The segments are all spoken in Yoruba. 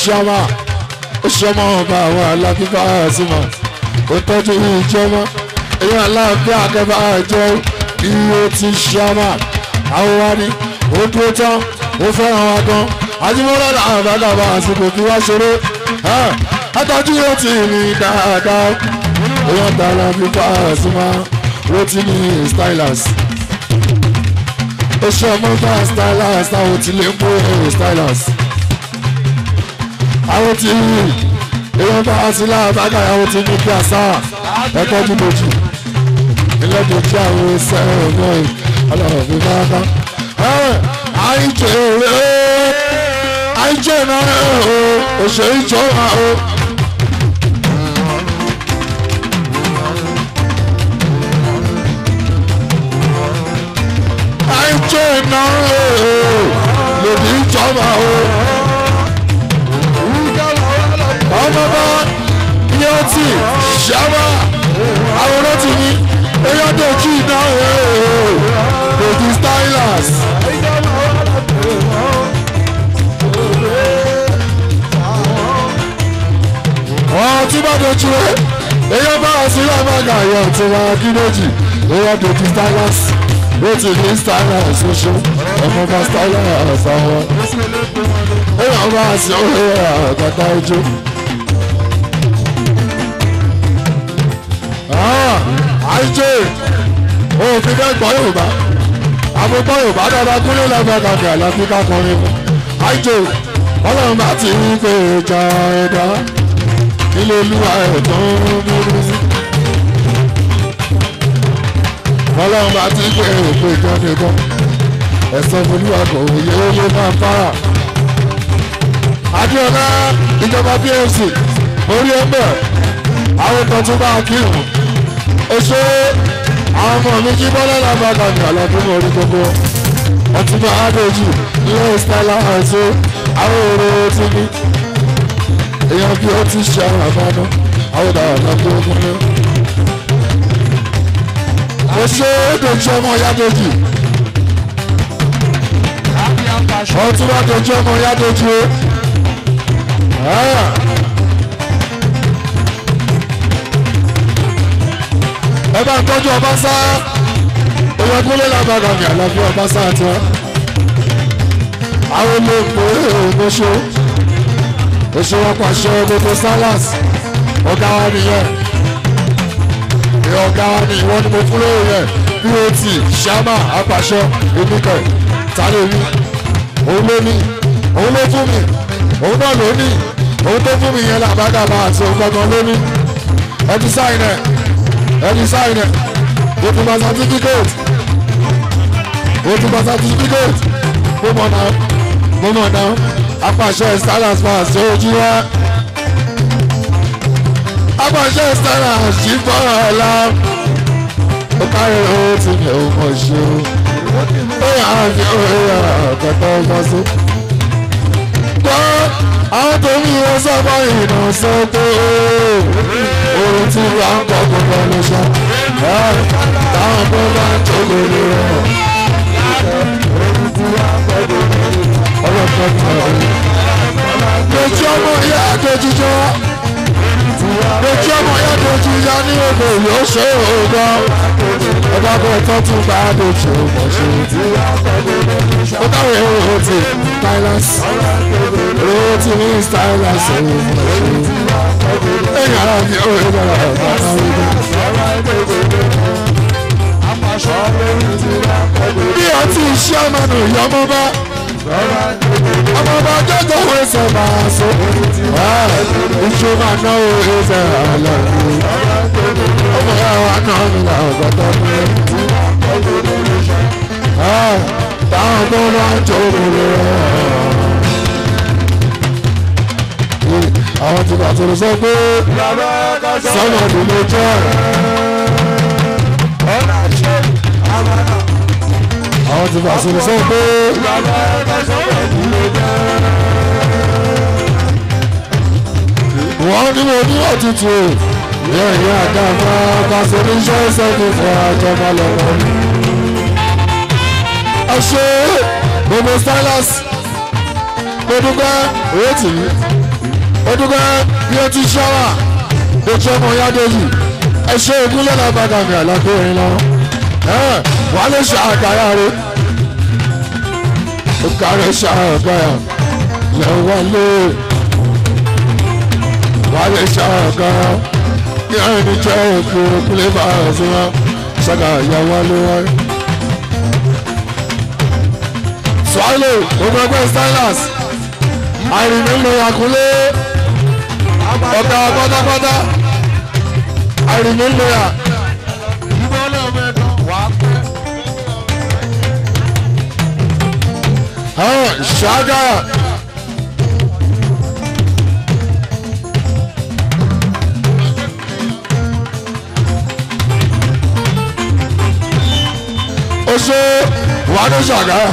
ṣáma ó ṣọmọ ọba àwọn alábíbá àzìmọ̀ ó tọ́jú ìjọba èèyàn aláàbí akẹ́bà àjọ iye ti ṣáma àwọn wa ni ó dúró tán ó fẹ́ràn wa gan àjùmọ̀lá làwọn bàgàbà àsìkò kí wá ṣeré àtọ́jú yóò ti rìn dáadáa èèyàn tààrà bíbá àzìmọ̀ ó ti ní stylus ó ṣe ọmọ bá stylus àwọn tí lè mú stylus àwọn tí èèyàn bá wá sí láàbàgà àwọn tí ní kí àṣà ẹ̀kọ́ dúdòjì ìlẹ́dọ̀jì àwọn ẹsẹ̀ ọ̀nà ọlọ́run fi bá bá. àìjẹ́ rẹ̀ àìjẹ́ náà òṣèré ìjọba o. àìjẹ́ náà lòdì ìjọba o. ọmọba yóò ti ṣàmà àwòrán ti ní eyín dojú iná dojú stylus. wọ́n tí bá dojú rẹ̀ eyín bá wà sí àmàgà yọ̀ tí wọ́n á kí méjì eyín dojú stylus ó ti ní stylus oṣù ọmọba stylus àwọn eyín bá wà sí ọ̀rẹ́ àgàtà ojú. àìjẹ́ òfin bẹ́ẹ̀ gbọ́ yorùbá àbúgbọ́ yorùbá dáadáa kúnlẹ̀ lẹ́gbẹ̀ẹ́ kàkẹ́ àlàfi kákọrin fún àìjẹ́ ọlọ́run bá ti ń pè jà ẹ̀dá ilé olúwa ẹ̀ tó ń múlú sí. ọlọ́run bá ti ń pè èpè jà nìkan ẹ̀sán olúwa kò yẹ owó máa fara. adéọlá ìjọba pfc orí ẹgbẹ́ àwọn kan tún bá kírun oṣù àwọn ọmọ mi jí bọ́lá lábàgà ní àlọ́dún orí gbogbo ọtúnbà adéjì ilé ìsítálà àti àwọn èrò tí ní èèyàn bí ó ti ṣe àwọn àbáná àwọn ìdáwà lọ́dún ogun ní. oṣù dojú ọmọ yádójì ọtúnbà dojú ọmọ yádójì ẹ bá ń tọ́jú ọba sá oyè kúlé lábàgà ní àlàáfíà ọba sá àti wọn. àwọn olóògbé ògbóṣó oṣù wọn pàṣẹ gbogbo salas ọ̀gá wa nìyẹn ìyẹn ọ̀gá wa ní ìwọ ni mo fún lóye yẹn bot ṣámà apàṣẹ emikẹ tálẹ̀ mi òun ló ní òun ló fún mi òun náà ló ní òun tó fún mi yẹn làbàgàbà àti òun gbọngàn ló ní ẹ ti sáyìn ẹ ẹni sáyìn ẹ o tún bá certificate o tún bá certificate mo mọ̀ náà mo mọ̀ náà apàṣẹ stylus máa ṣe ojú wa apàṣẹ stylus jí fọ́nrán ọ̀la ó kárí o ti ní o mọ̀ ṣe o ó yà á fi ó yà kẹtọ́ ọmọ sí. gbọ́ àwọn tó ń yọ sọ́kọ́ ìrìnà sọ́kọ́ orin tí wà ń kọ́ gbogbo ló ṣe táwọn tó bá ń tó lórí rẹ̀ ọlọ́pàá tó ń lójú ọmọ ìyá àdójújọ́ lójú ọmọ ìyá àdójújọ́ ní odò yóò ṣe òògùn ọba bẹ́ẹ̀ tó tún bá àdójú ọmọ ṣe ó káwé owó ti stylus owó ti ní stylus ọmọ ṣe ẹ̀yìn ara mi ò rí bàrà ọ̀gá bí ọtí iṣẹ́ ọmọnù ìyá ọmọ bá ọmọ bá jọjọ wo ẹsẹ̀ máa so ìṣó máa ná o ẹsẹ̀ àlọ́ ọmọ yà wà náà mi là ọ̀gá tó ní táwọn tó bá ń jó lórí àwọn tí bàtò lè sọ pé sọ́nà ìdílé jẹ́ àwọn tí bàtò lè sọ pé wọ́n ní mo ní òtútù yẹ ìyá àdáfà kásẹ̀ ní iṣẹ́ sẹ́kì fún àjọba lọ́wọ́. ẹ ṣe gbogbo stylus mo dúpẹ́ owó tì í ó dúpẹ́ bí ó ti ṣọ́wà ó ṣe ọmọ yádéjì ẹ ṣe ìgúnlẹ̀ lábàgà mi àlàkùnrin lọ wà lè ṣe àkàrà rẹ ó kàrẹ ṣe àkàrà lẹ́wọ́ lé wà lè ṣe àkàrà ní ẹni jẹ́ òkú òkúlẹ̀ bá a sí wọn ṣàkà ìyàwó lé wọn. swallow gbogbo ẹgbẹ́ stylus àìrìnà ń lo àkúlé ọ̀gá pátápátá àìrìnà ń lo yà. ṣáájà ó ṣe wàá ní ṣàgá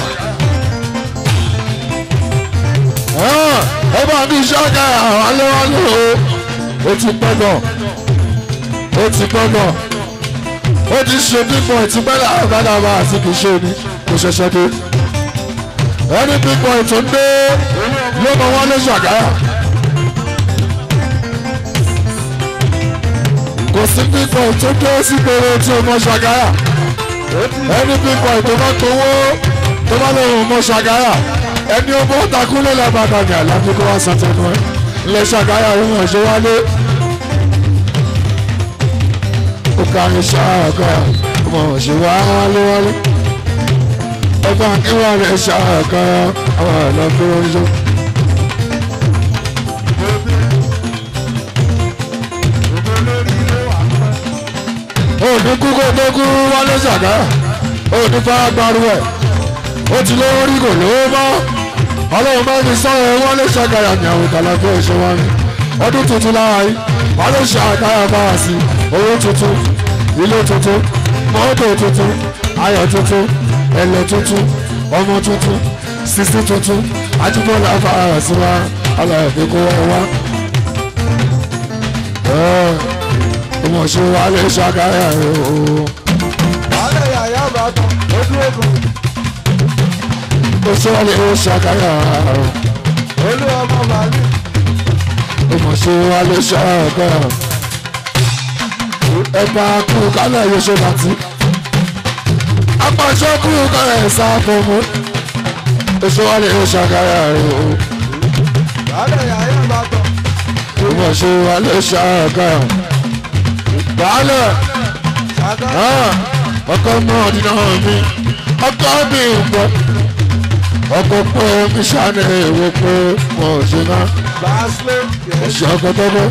ẹ bá ní ṣáàgà aléwálé o ó ti pẹ́ gan ó ti pẹ́ gan ó ti ṣe bíbọ̀ ìtìpẹ́ láàbàdà máa àti kì í ṣe ni kò ṣẹ̀ṣẹ̀ dé ẹni bíbọ̀ ètò ń dé ló mọ wọn ní ṣàgá kò sí bíbọ̀ ètò dé sí gbèrè tí o mọ ṣàgá ẹni bíbọ̀ ètò bá tówó tó bá lóun mọ ṣàgá ẹni ọmọ takúlẹ̀ lábàbà ní àlàbí kó wá sàtẹnu ẹ ilé ṣàgáyà ohun ẹ̀ṣẹ̀ wálé ó kárí ṣáàgá ọmọ ẹ̀ṣẹ̀ wá wálé wálé ọba ìwà rẹ̀ ṣáàgá àwọn àlàbí wọn ṣe. òní kúkú tó kú wálé ṣàgáyà òní fara gbaru ẹ̀ ó ti lówó rí kò lówó mọ́ ọlọ́run bá mi sọ̀rọ̀ wọn lè ṣàgàyà ní àwọn ìtàlágbé ìṣe wọn ni ọdún tuntun lára yìí wọn lè ṣe àgáyà bá wa sí owó tuntun ilé tuntun mọ́tò tuntun ayọ̀ tuntun ẹlẹ́ tuntun ọmọ tuntun sisi tuntun ajibọlá fara sí wa aláàbí kó wọ́n wá. ọmọ ṣe wa lè ṣàgàyà rẹ o. wàhálà yàyà bàtàn ojú ogun ó ṣe wa lè ṣàgàyà rẹ. olú ọmọ màálù ọmọ ṣe wa lè ṣàgàyà rẹ. ẹ̀bà kú kálẹ̀ yóò ṣe bàtí. apàṣẹ kú kálẹ̀ sáfọ̀mù. ó ṣe wa lè ṣàgàyà rẹ o. wàhálà yàyà bàtàn ọmọ ṣe wa lè ṣàgàyà rẹ. baálẹ̀ ṣàgá ah, ọkọ náà dínà mi ọkọ mi ń bọ̀ ọkọ pé mi ṣàní ìwé pé mo ò ṣe náà gbàásílẹ̀ ẹ̀ṣẹ̀ ọkọ tọ́gbọ́.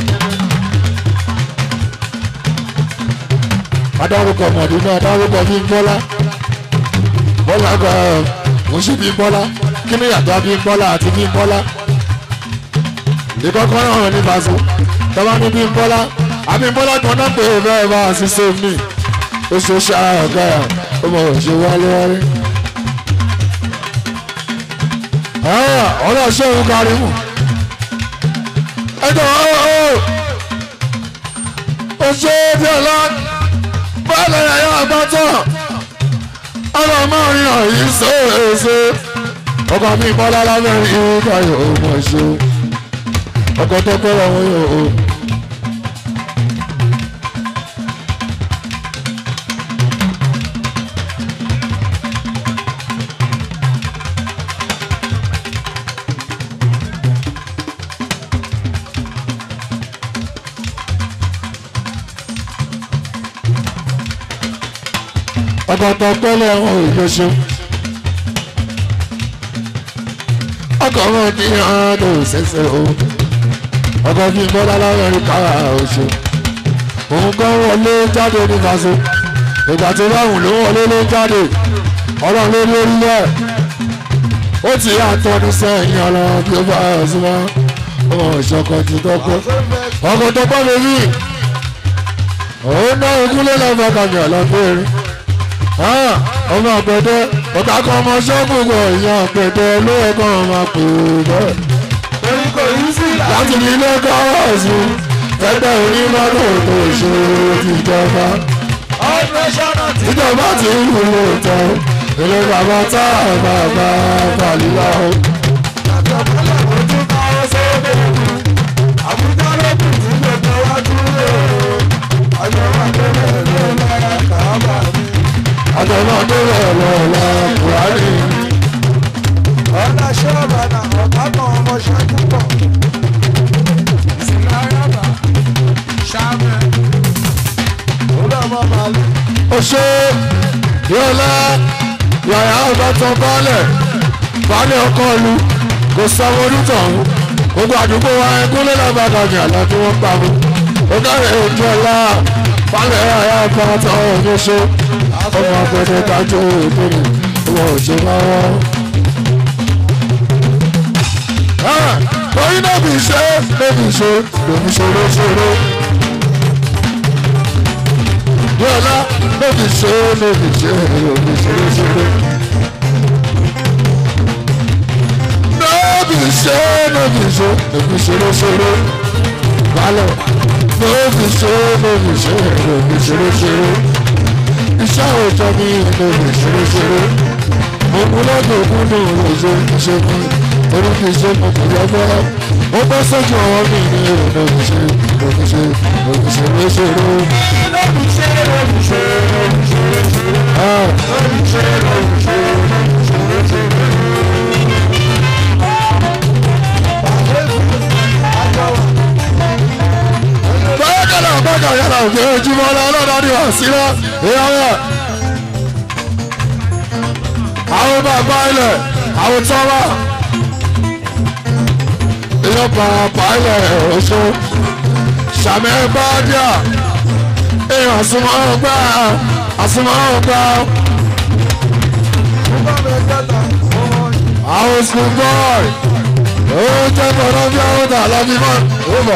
adarúkọ mọ̀dínà adarúkọ bí ń bọ́lá bọ́lá gba mo ṣe bí ń bọ́lá kí ni yàtọ̀ bí ń bọ́lá àti bí ń bọ́lá. ìkọ́kọ́ náà ní bàzú tọ́ba ní bí ń bọ́lá àbí ń bọ́lá kan náà pé bẹ́ẹ̀ bá a sì ṣe mí ó ṣe ṣáà ọ̀gá ẹ̀ ó mọ̀ ọ́ ṣe wálé wálé. ọ̀rọ̀ ṣé òun kárí mù ẹjọ ọ ọ ṣe bí ọlá bọ́ọ̀lù ẹ̀yà àgbàtọ̀ ọ̀rọ̀ máa ń yàn yìí ṣèṣe ọkọ̀ mi bọ́lá lábẹ́rin ìgbà yóò mọ̀ ṣe ọkọ̀ tó pẹ́rọ wọn yóò. ọkọ̀ tó pẹ́lẹ̀ wọn ò lọ ṣe. ọkọ̀ wọn ní àádọ́ ṣẹ̀ṣẹ̀ o ọkọ̀ fi bọ́lá lábẹ́rin kára oṣù òun kan wọlé jáde ní faso ìgbà tó báwùn ló wọlé ló jáde ọlọ́run ló lórí lẹ̀ ó ti yá àtọ́ni sẹ́yìn ọlọ́run bí ó bá ẹ̀ sí wọn ọmọ ìṣọ̀kan ti tọ́pẹ́ ọkọ̀ tó pọ́ mi rí òun náà ogúnlé lọ́fọ̀ọ́ kàmì ọ̀lọ́gbẹ́rin ọmọ àgbẹ̀dẹ ọ̀gá kan ọmọ ṣọ́ọ̀bù kọ ìyá àgbẹ̀dẹ ló yẹ kó ọmọ pè bẹ́ẹ̀. torí kò yí sí ìlà láti ní ilé kọ́ọ̀sì ẹgbẹ́ onímọ́tò tó ṣe tìjọba. ọ̀dùnrẹ́sọ̀nà tí ìjọba ti ń wúlò tán ilé bàbá tá a bàbá fàlílà o. àtọ̀kọ́lẹ̀ ojú máa ń sóde ìlú ọmọ màálù. ó ṣe yọlá yàrá ọ̀dọ́tàn baálẹ̀ baálẹ̀ ọkọ ìlú kò sanwó onítọ̀hún gbogbo àdúgbò wa ẹkúnlẹ̀ lábàdà ní àlá tí wọ́n pa mú ó dáre ojú ọlá baálẹ̀ yàrá ọ̀dọ́tàn ọ̀hún ṣe ọmọ agbẹ̀dẹ kájú ìbéèrè ìwọ̀n òṣè máa wọ́n. Oyin náà fi ṣe é fi ṣe lòun ṣòro ṣòro. Bọ́lá ló fi ṣe é ló fi ṣe é ló fi ṣe é ṣe é. Ló fi ṣe é ló fi ṣe é ló fi ṣe é ṣe é. Balẹ̀ ló fi ṣe é ló fi ṣe é ló fi ṣe é ṣe é. Iṣẹ́ òòjọ́ mi ló fi ṣe é ṣe é. Mo mú lọ́dọ̀ òkú ní òun ṣe iṣẹ́ mi. Orí fi ṣe mo kò yọ bọ́. Ó bọ́ sójú ọwọ́ mi ní èrò ló fi ṣe ló fi ṣe ló fi ṣe é ṣe é. bákàlà bákà yàrá òkè ojúmọ́ lọ́dọ̀ ní ọ̀sílẹ̀ ìyáwó. àwọn bàbá ilẹ̀ àwọn tọ́wà ìyá bàbá ilẹ̀ oṣù sàmì bàdíà èèyàn àsùnmọ́ ọgbà àsùnmọ́ ọgbà àwọn school boy ó jẹ́ bọ̀dọ̀ bí àwọn tà lábí mọ́ ó bọ̀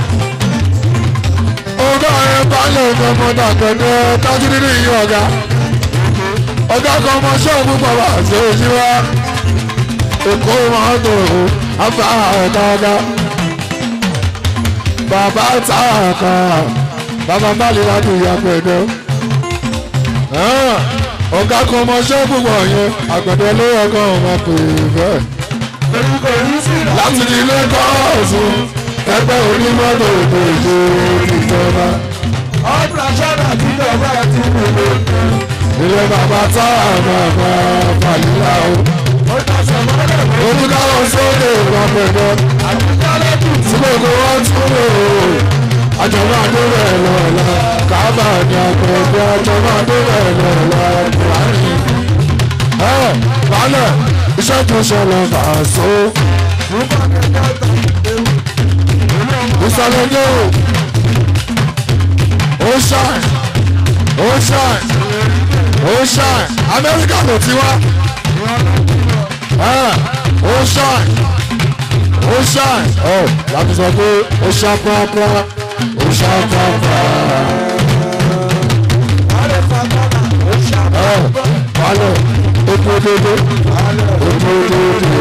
ọgá ẹ balẹ̀ ọmọdé àgbẹ̀dẹ tájú nínú ìyẹn ọ̀gá ọgá kan ọmọ ṣọ́ọ̀bù bàbá àti òṣìwá èkó máa ń tòrò àbá ọ̀gá ọ̀gá bàbá tá a kan bàbá bàlẹ̀ láti ìyá àgbẹ̀dẹ ọgá kan ọmọ ṣọ́ọ̀bù bọ̀ yẹn àgbẹ̀dẹ ló yẹ kó ọmọ pè é bẹ́ẹ̀ láti ní ilé kọ́ọ̀sì ẹgbẹ́ onímọ́tò ètò ìṣe ìjọba. ọ̀dùn aṣọ́nà tí ìjọba ti mú mi. ilé bàbá tá a máa ma fàlílà o. ó tọ̀sán mọ́lẹ̀ mọ́. olùdáwọ̀ sókè ìpapẹ̀dọ̀ àbújá lẹ́dùn tí gbogbo wọn tún lò ó. àjọba àdúrà lọ́la kábà ní àpẹẹrẹ àjọba àdúrà lọ́la buhari. ẹ balẹ̀ iṣẹ́ tó ṣẹlẹ̀ fàṣọ. rúbà kẹ̀kẹ́ tán ewu. ìsàlẹ̀ yóò ó ṣàn ó ṣàn ó ṣàn amẹ́ríkà ló ti wá ẹ̀, ó ṣàn ó ṣàn ọ̀ láti sọ pé ó ṣàn pàápàá ó ṣàn pàápàá alẹ́ fagbọ́nà ó ṣàbọ̀. ẹ̀, wálẹ̀ ó tó dédé ó tó dédé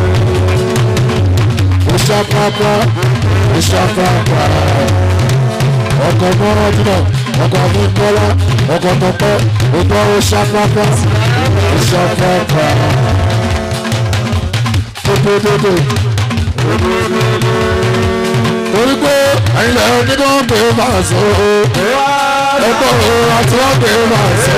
ó ṣàn pàápàá ó ṣàn pàápàá ọkọ̀ mọ́rán dúnà ọkọ̀ akínkọ́lá ọkọ̀ tọpẹ́ ọgbọ́ oṣàpápá oṣàpápá tótótótó. torí pé ẹ̀yin lẹ́yìn ní wọ́n pè é máa sọ ọ́ ẹ̀kọ́ òun àti wọ́n pè é máa sọ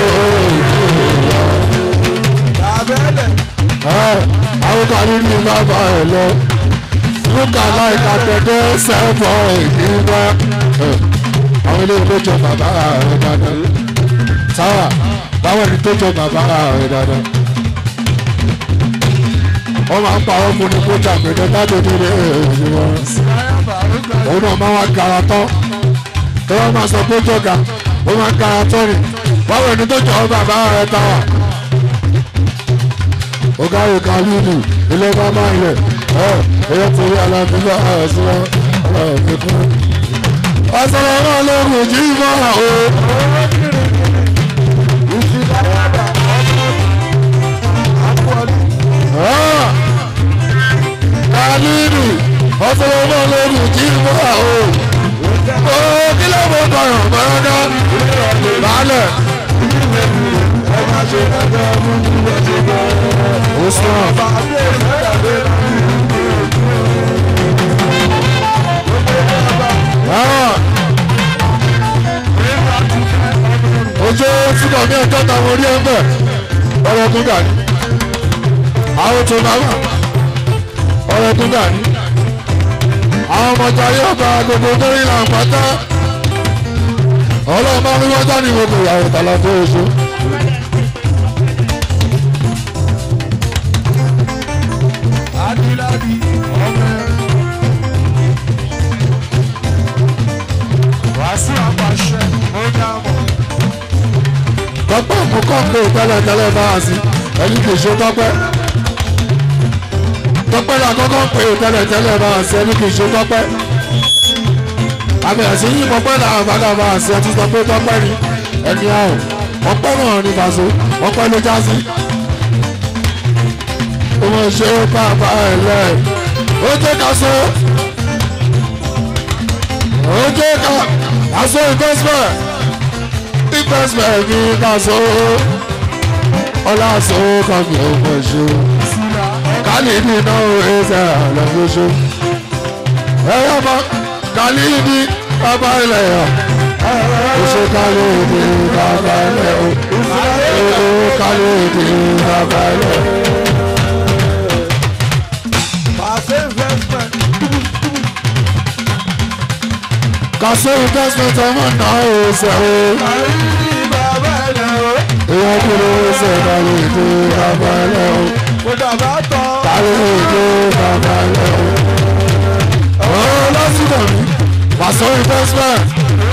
Abẹ́lẹ̀ ọ́ àwọn kan nínú bàbá ẹ̀ lọ lúkà láìka tẹ̀tẹ̀ sẹ́fọ̀ ìdíwá àwọn ilé tó jọ bàbá rẹ̀ dáadáa sáwà báwọn ẹni tó jọ bàbá rẹ̀ dáadáa wọ́n máa ń parọ́ fún ní kó jàgbẹ́dẹ́ láti nílé èyí wọn Ìsìláyà Bàrúgà òun náà máa wá gara tán tí wọ́n máa sọ pé jọ̀gà ó máa gara tán ni báwọn ẹni tó jọ bàbá rẹ̀ táwà ọ̀gá ìka lílù ilé bàbá ilẹ̀ ẹ̀ ẹ̀yẹ torí alábíbá àṣírọ́ ọ̀rọ̀ kún. ọ̀sán náà lóògùn jí mọ́ o. Ìsìláyà Bà Àpọ̀lì kálílù ọ̀sán náà lóògùn jí mọ́ o. ó kí ló mọ̀ kọ̀yàn bọ́lọ́dọ́ balẹ̀. ẹ má ṣe ẹgbẹ́ mú ní ẹ̀ṣẹ̀ bẹ́ẹ̀. ó sàn. Bàbá ìfẹ́yàwó ojú síbọ̀ ní ẹjọ́ táwọn orí ẹgbẹ́ ọ̀rọ̀ tó dà ní àwọn tó bá wà ọ̀rọ̀ tó dà ní àwọn ọmọọjà yóò bá gbogbo lórí làǹpátá ọlọ́run bá ní wọ́n jáde gbogbo ìyàwó tàlà tó oṣù. adiladi ọmọ wàásù àpàṣẹ ó dámọ̀ tọ́pẹ́ mú kọ́ńpé tẹ́lẹ̀tẹ́lẹ̀ bá a sí ẹni kì í ṣe tọ́pẹ́. tọ́pẹ́ la kọ́kọ́ pé tẹ́lẹ̀tẹ́lẹ̀ bá a sí ẹni kì í ṣe tọ́pẹ́. àmì ẹ̀sìn yìí mọ̀pẹ́ làwọn bàdà bá a sí ẹtí sọ pé tọ́pẹ́ ni ẹni àrùn ọpẹ́ náà ní bàṣọ ọpẹ́ ló já sí. ó mọ̀ ṣe é bàbá ẹ̀ lẹ̀ ó jẹ́ ká so ó jẹ́ ká ká so investment investment ní ká so ọlá so kan mi ò mọ̀ ṣe síra kálí ní iná ẹsẹ̀ àlọ́gbọ́sọ ẹ̀yọ́ bá kálí ní bàbá ilẹ̀ yọ oṣù kálí ní bàbá ilẹ̀ o oṣù kálí ní bàbá ilẹ̀ o. pàṣẹ investment kàṣẹ investment ọmọ náà ẹsẹ̀ o àìrí bàbá ẹ̀dẹ̀ o ìyẹn kúrò ẹsẹ̀ kálí ní bàbá ilẹ̀ o kò dàbà tán kálí ní bàbá ilẹ̀ o. ọ̀rọ̀ lásìkò mi kàṣẹ investment.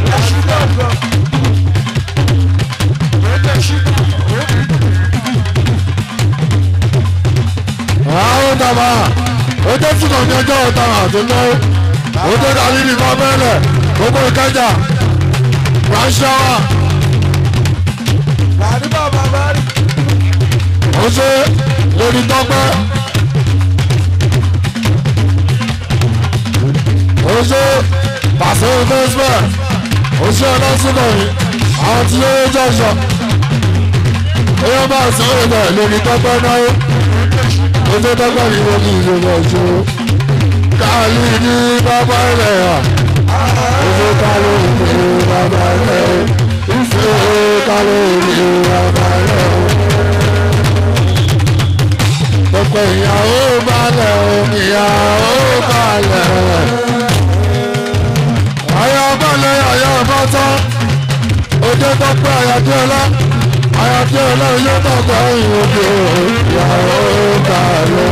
àwọn dàbà ó jẹ́ túnbọ̀ ní ọjọ́ ọ̀tá àti náà ó jẹ́ dàbí ní bábẹ́lẹ̀ gbogbo ìkẹjà ránṣẹ́wà Kàdí bàbá bá rí. ó ṣe lórí tọ́pẹ́ ó ṣe pàṣẹ investment ó ṣe ọlọ́sùnmọ̀ yìí àwọn tí ó jọ̀ṣọ̀ èèyàn bá sọ ìbẹ̀ lórí tọ́pẹ́ náà ó ṣe tọ́pẹ́ yìí wọ́n kì í ṣe bọ̀ ṣe káàlì ní bàbá ilẹ̀ yà ó ṣe káàlì ní bàbá ilẹ̀ ó ṣe káàlì ní bàbá ilẹ̀ ó. Pẹ̀pẹ̀ ìyàwó balẹ̀ o, ìyàwó balẹ̀. Ayọ̀ balẹ̀ ayọ̀ bọ́tọ́. Ojú tọ́pẹ́ Ayọ̀déọlá. Ayọ̀déọlá yóò tọ́pẹ́ ìwòkè o, ìyàwó balẹ̀.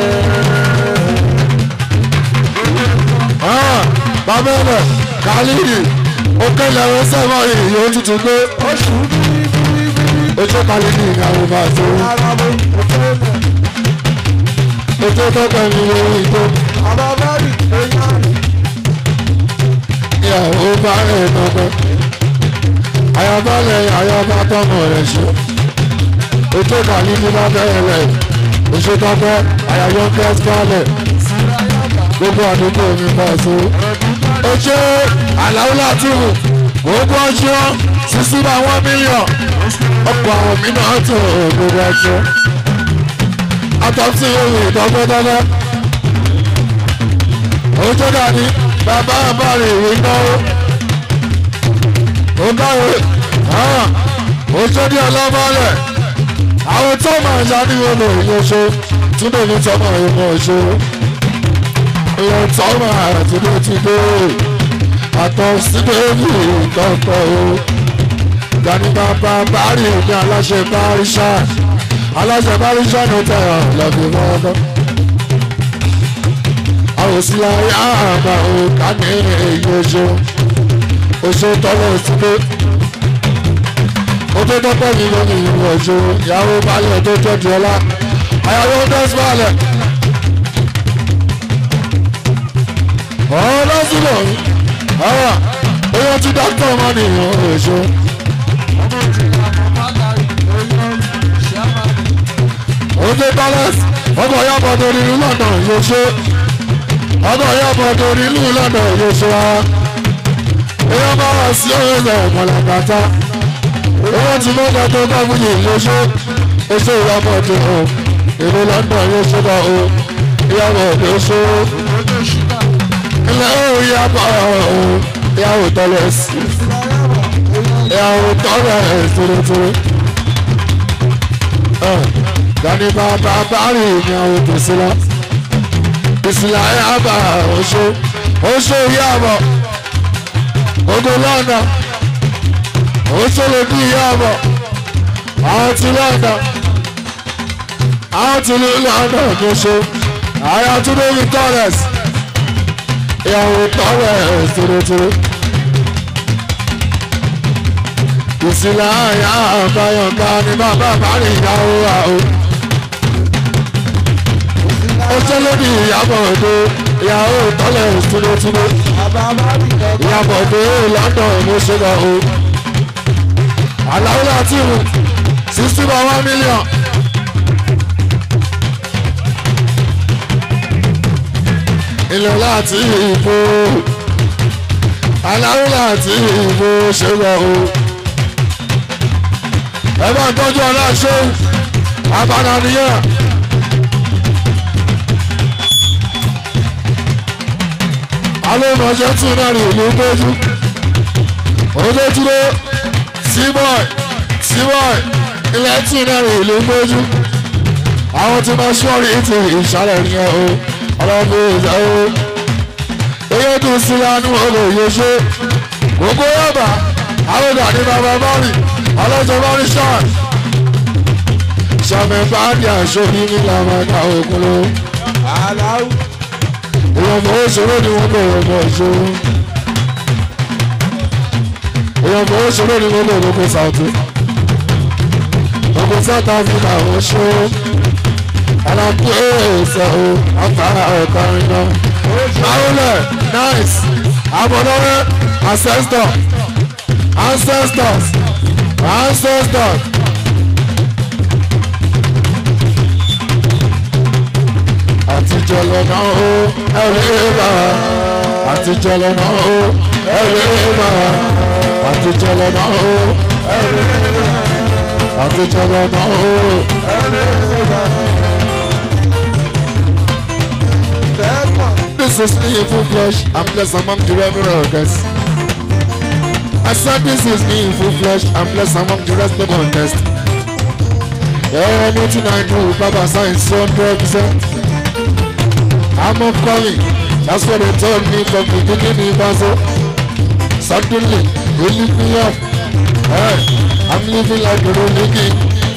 Ah, Bàbá ẹ̀rẹ̀ Khalidi, òkè lẹ́rọ sẹ́wọ̀n yìí yóò tutù gbé. Oṣù bíbí Ojú Khalidi ìyàwó bá tó. ara mo kò fẹ́ lẹ̀. Ojú tọ́pẹ́ mi yóò ìtó. Bàbá bá rí èèyàn rí. ìyàwó bá rẹ̀ tọ́pẹ́ ayabalẹ̀ ayaba tọ́mọ rẹ̀ ṣe ètò ìkànnì ní bá bẹ̀rẹ̀ rẹ̀ oṣù tọ́pẹ́ ayayọ kẹ́sìkálẹ̀ gbogbo àdúgbò mi bá so oṣù àlàó látìmù gbogbo ọjọ́ sísú bá wọ́n mílíọ̀n ọ̀pọ̀ àwọn mìíràn tó gbogbo ọjọ́ àtọ́sí ìwé ìtọ́gbẹ́tọ́gbẹ́ ojú dání bàbá àbárí ìwé náwó ó dáwé ojú ní ọlọ́mọlẹ̀ àwọn tó máa ya ní wọn lòun yóò ṣe túnbọ̀ ní tọ́mọ ìmọ̀ ṣe ìyẹn tọ́mọ àtúndé ti dé àtọ̀ síbẹ̀ẹ́lì tọ́tọ̀ o dání bàbá bárí ní aláṣẹ báríṣà aláṣẹ báríṣà ní tẹ̀yàn lọ́bí mọ́ọ́dọ́ àwòsílẹ̀ àmà òkà ní èyí oṣù oṣù tọ́lọ̀ síbẹ̀ ojú tọ́pẹ́ mi ló ní ìlú oṣù ìyàwó balẹ̀ tó tọ́jú ọlá àyàwó dẹ́sí balẹ̀ ọ̀rọ̀ sílẹ̀ ọ̀rọ̀ oyè tí dókítà wọn ní ìlú oṣù ojú balẹ̀ ọkọ̀ yàbọ̀ tó ní ìlú London yóò ṣe ọkọ̀ yàbọ̀ tó ní ìlú London yóò ṣe wa èèyàn bá wà sí ọ̀rẹ́ ọ̀mọ̀làbàtà owó tí mo gbà tó bá wúyè lóṣù oṣù ìyàbọ̀ tó o èrò London yóò ṣe bá o ìyàbọ̀ lóṣù ilẹ̀ ó ìyàbọ̀ o ìyàwó tọ́lẹ̀ sí ìyàwó tọ́lẹ̀ tórótóró dani bàbá bárì ìyàwó tòsílá ìsìlá ìyàbọ̀ oṣù oṣù ìyàbọ̀ ogun lọ́nà ó ṣẹlẹ̀ bí ìyá àbọ̀ àwọn ti lọ́dọ̀ àwọn ti ní lọ́dọ̀ tó ṣe àyà tó dé ní tọ́lẹ̀s ìyàwó tọ́lẹ̀ tòrótòró ìsìlẹ̀ àyà àbáyọ̀ká ni bàbá bá rí ìyàwó àwọn ó ṣẹlẹ̀ bí ìyàbọ̀ òde ìyàwó tọ́lẹ̀ tòrótòró bàbá má rí lọ́gbọ́n. ìyàbọ̀ òde lọ́dọ̀ mo ṣe lọ o àlàó láti wù sixty by one million. ilẹ̀ láti ìbò àlàó láti ìbò ṣe lọ o. ẹ bá ń tọ́jú ọ̀la ṣe abala nìyẹn. alóòmọ̀ṣẹ́ tún náà rí ìlú gbójú. òdòdúró síbọ̀ì síbọ̀ì ilẹ̀ tún náà rí ìlú gbójú. àwọn tí wọ́n ṣọ́ọ̀rì ti ìṣàlẹ̀ nìyẹn o ọlọ́dún ìjà o. eyín tún sí lánú olóye ṣe gbogbo yọ̀bà àwọn ọ̀dà ní bàbá bọ́ọ̀lì ọlọ́jọ́ bọ́ọ̀lì ṣáà. sọmi báàdì àṣọbí ní làmàkà òkun ló. aláwù èèyàn fọwọ́ ṣòro ni wọ́n bẹ̀rẹ̀ ọmọ ìṣòro. èèyàn fọwọ́ ṣòro ni wọ́n bẹ̀rẹ̀ ọmọ sàùtì. ọmọ south africa wọ́n ṣó. alákú ẹ̀ẹ́sẹ̀ o afárá ọ̀karin náà. Maule, nice. Abọ́dọ́rẹ́, ancestor, ancestors, ancestors. Àtijọ́ lọ́nà o, ẹ̀rẹ́ bá wa. Àtijọ́ lọ́nà o, ẹ̀rẹ́ bá wa. Àtijọ́ lọ́nà o, ẹ̀rẹ́ bá wa. Àtijọ́ lọ́nà o, ẹ̀rẹ́ bá wa. tẹ́gbọ̀n. This is me in full flesh. I'm blessed among the rebels. I said this is me in full flesh. I'm blessed among the rest of the contest. Anything I do, Baba signs hundred percent. I'm up calling. That's what they told me from the beginning. Bazo. Suddenly, they lift me up. Hey, I'm living like a rolling king.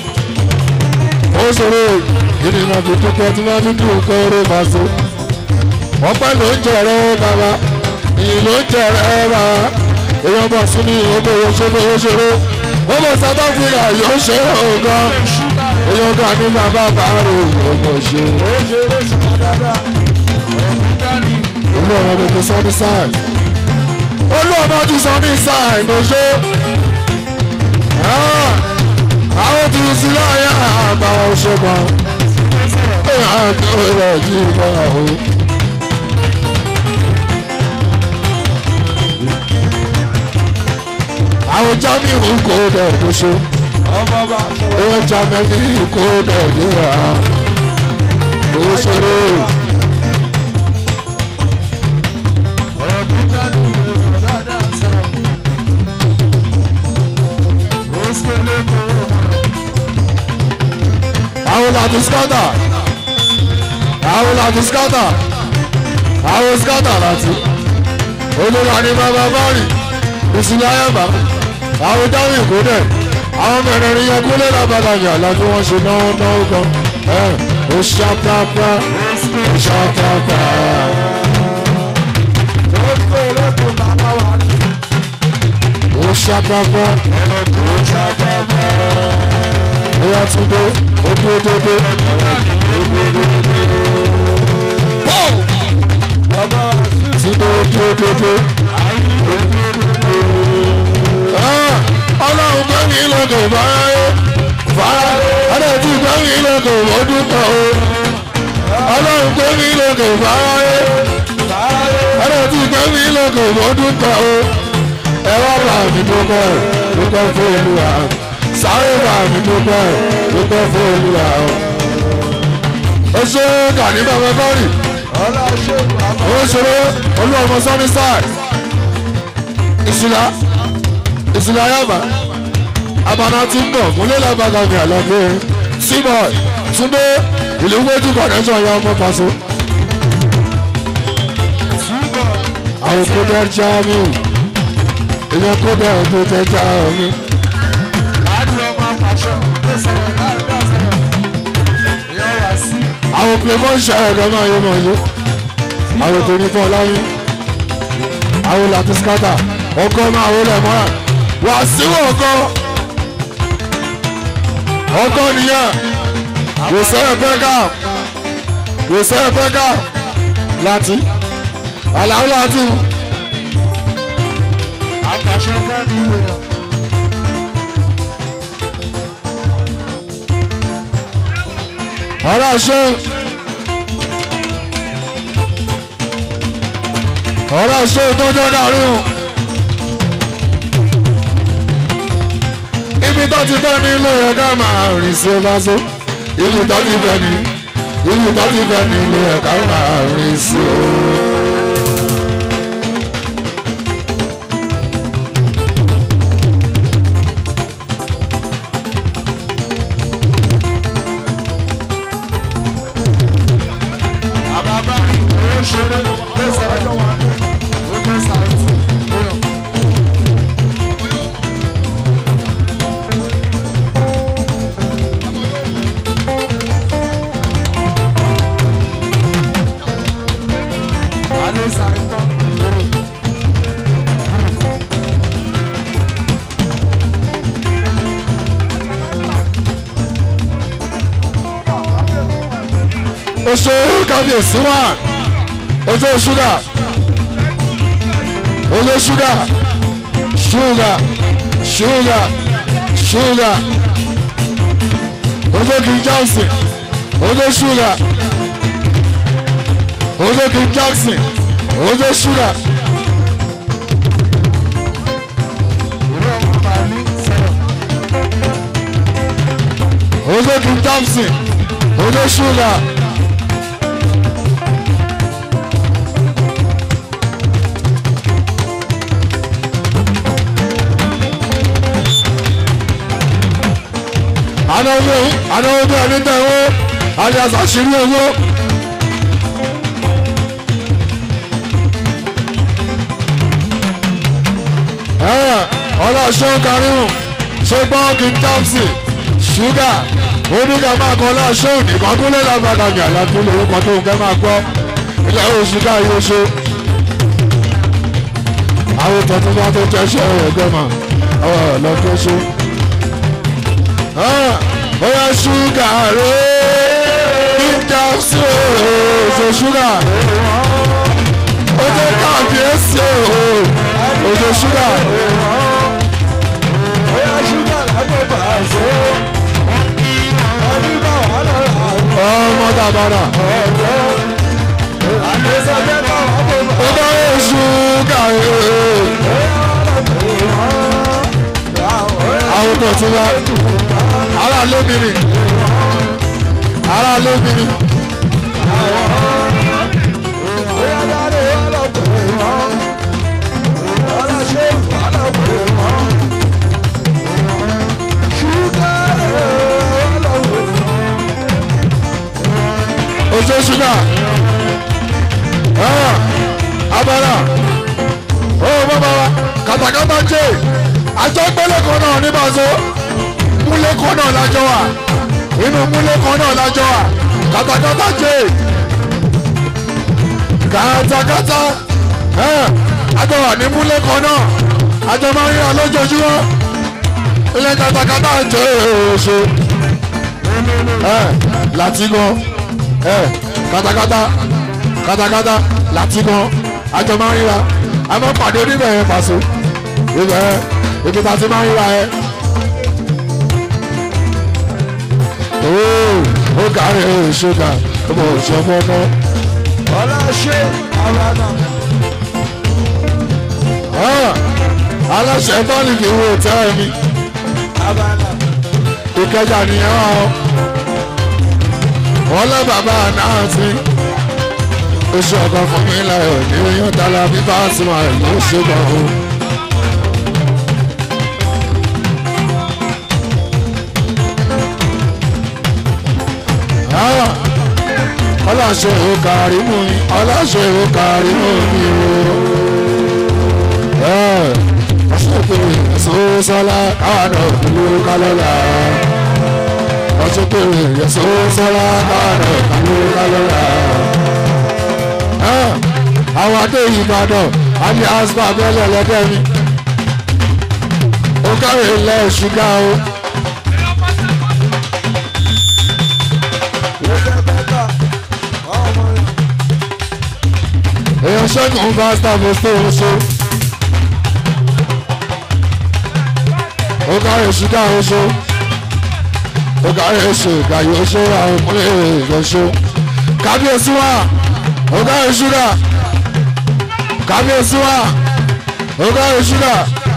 Also, you didn't have to put that in the do, Bazo ọpẹ́ ló ń jẹrẹ bàbá ìyìn ló ń jẹrẹ bàbá èèyàn bọ̀ sí ní ìyókò òṣèré òṣèré ó bọ̀ south africa yóò ṣe ọ̀gán èèyàn kan ní bàbá bàárò ọmọ ṣe ó ṣe eré sùn dáadáa. ẹ̀mí dání. olú ọmọ bèbè sunny side olú ọmọ ti sunny side ló ṣe àwọn tí ń sílẹ̀ ayé àgbà ọ̀ṣọ́gbọ̀n èèyàn àti ọ̀rẹ́ yìí bọ̀ ọ̀hún. àwọn jamiu kò dẹ̀ tó ṣe ọmọ bá sọ̀rọ̀. owó jamiu kò dẹ̀ yíra owó ṣeré ẹ̀mí dání. ẹ̀mí dáadáa sọ̀rọ̀. ó ṣe lé kó. àwọn làdí skata àwọn làdí skata àwọn skata láti olùwà ní bàbá bárì ìsìlẹ̀ ayẹ́bà àwọn jamiu kò dẹ̀ àwọn mẹ̀rẹ̀ẹ̀rin yẹn kúlẹ̀ lábàdàjà láti wọ́n ṣe náà náà gan ẹ̀ ó ṣàpápá ó ṣàpápá. ó ṣe eré kó bàbá wa ní. ó ṣàpápá ó ṣàgbàgbà. bóyá tún dé ó dúró dédé. bàbá wa sí. tí ó dúró dédé. Ah, ọlọ́run gbẹ́mí lọ́dọ̀ fáráyé fáráyé ọ̀dọ̀ tí gbẹ́mí lọ́dọ̀ ọdún kan o. ọlọ́run gbẹ́mí lọ́dọ̀ fáráyé ọ̀dọ̀ tí gbẹ́mí lọ́dọ̀ ọdún kan o. ẹ wá bá mi dúpẹ́ dúpẹ́ fún olúwa sáré bá mi dúpẹ́ dúpẹ́ fún olúwa o. ó ṣe gàní bàbá kọ́rì ọlá ṣe bàbá. ó ṣeré olú ọmọ sunny side ìṣúná ìṣúná yàbá abana ti ń bọ̀ múlẹ̀ lábàgà mi àlọ́gbé síbọ̀ túndé ìlú méjì connection ya ọmọ paṣọ àwọn kódé jamiu èèyàn kó bẹ́ẹ̀ ọdún tẹ́jà mi. láti ọmọ apàṣọ tó sọ̀rọ̀ láti bá sọ̀rọ̀ ìyá wá sí. àwọn playboy ṣe ẹ̀rọ náà yóò mọ̀ yó àwọn tó ní fún ọláyé àwọn láti skata ọkọ máa wọlé mọ́ra wà síwọ̀ ọkọ ọkọ nìyẹn kò sẹ́yìn pẹ́ká kò sẹ́yìn pẹ́ká láti àlàó láti apàṣọ fẹ́ ní ìwé rẹ̀. ọ̀rọ̀ ṣe ọ̀rọ̀ ṣe tó jẹ́ dàrú ibi tó ti fẹ́ ní ilé ẹ̀ka máa rìn sí ọba so ibi tó ti fẹ́ ní ibi tó ti fẹ́ ní ilé ẹ̀ka máa rìn sí o. àbábá ìwé ṣeré ló sọ̀rọ̀ lọ́wọ́ ó fẹ́ sàrẹ́ sí i. alẹ́ sàrẹ́ tán lórí. oṣù kábíyèsí wà oṣù ṣúgà oṣù ṣúgà ṣúgà ṣúgà ṣúgà oṣù king johnson oṣù ṣúgà oṣù king johnson oṣù ṣúgà ìwé ọmọ bàálí sọ̀rọ̀. oṣù king johnson oṣù ṣúgà. anáwó anáwó bí ẹni tẹ owó alias àṣírí owó. ọlọ́ṣọ́ karimu ṣe gbọ́ king thompson ṣúgà oníkà máa kọ́ ọlọ́ṣọ́ nìkan kúlẹ̀ lágbàdà ní àlàfo lórúkọ tó ń kẹ́ máa gbọ́ ilẹ̀ òṣùgà yóò ṣe. àwọn tọ̀tún bá tó jẹ́ ṣe ẹ̀rọ mà ọ̀ lọ́kọ́ ṣe oya ṣúgà rẹ̀ níjà sí oṣù ṣúgà oṣù kábíyèsí oṣù ṣúgà Bóyá ṣúgà lábẹ́ bàṣẹ. Ẹni bá wà lọ́la ọmọ dàbàrà ọ̀dọ́. Àgbẹ̀sẹ̀ bẹ́ẹ̀ bá wà bọ̀ bá. ọba ṣúgà rẹ̀ àwọn tó ti wá ara lóbìnrin ara lóbìnrin Bóyá dáadé wà lọ́pọ̀ ìwọ̀n. Ọlá ṣe wà lọ́pọ̀ ìwọ̀n. Ṣúgà wà lọ́pọ̀ ìwọ̀n. oṣù ṣúgà abala ó bàbá wa kàtàkàtà jẹ àjọ gbélé kan náà ní bàzọ múlé kan náà lájọ wà inú múlé kan náà lájọ wà kàtàkàtà jẹ kàtàkàtà àjọ wà ní múlé kan náà àjọ máa ń yàn lójoojúmọ́ ilé kàtàkàtà jẹ oṣù láti gan kàtàkàtà kàtàkàtà láti gan àjọ máa ń ríra a máa ń pàdé oníbẹ̀ yẹn pàṣẹ ibẹ̀ ibi tá a ti máa ń ríra yẹn. ooo ó kárí ṣúgà ó bọ̀ ṣe fọ́nà. Ọlá ṣe àwàdà. aláṣẹ bọ́ọ̀lù kì í wo tẹ́ mi Àbàdà. ìkẹjà nìyẹn wà ó. wọ́n lé bàbá náà sí oṣù ọkọ̀ fún mi láyọ̀ ní oyún tala bí bá sùn àrùn ló ṣe gbọ̀ ó. ọlọ́ṣẹ́ ò kárí mú mi ọlọ́ṣẹ́ ò kárí mú mi o. sọ́lá káwọn náà kúlú kálọ́lá ọtún péré yẹsọ sọ́lá káwọn náà kúlú kálọ́lá. àwọn adé ìbàdàn àmì aspa abẹ́lẹ̀ lẹ́dẹ́ mi ó kárí ilẹ̀ ṣúgà o. èèyàn ṣẹ́gun bá sábò fóun ṣe. ó kárí ṣúgà o ṣe. ó kárí ṣe ìgbàyè ó ṣe àwọn ọmọlẹ́ èèyàn ṣe. kábíyèsí wa ó kárí ṣúgà. kábíyèsí wa ó kárí ṣúgà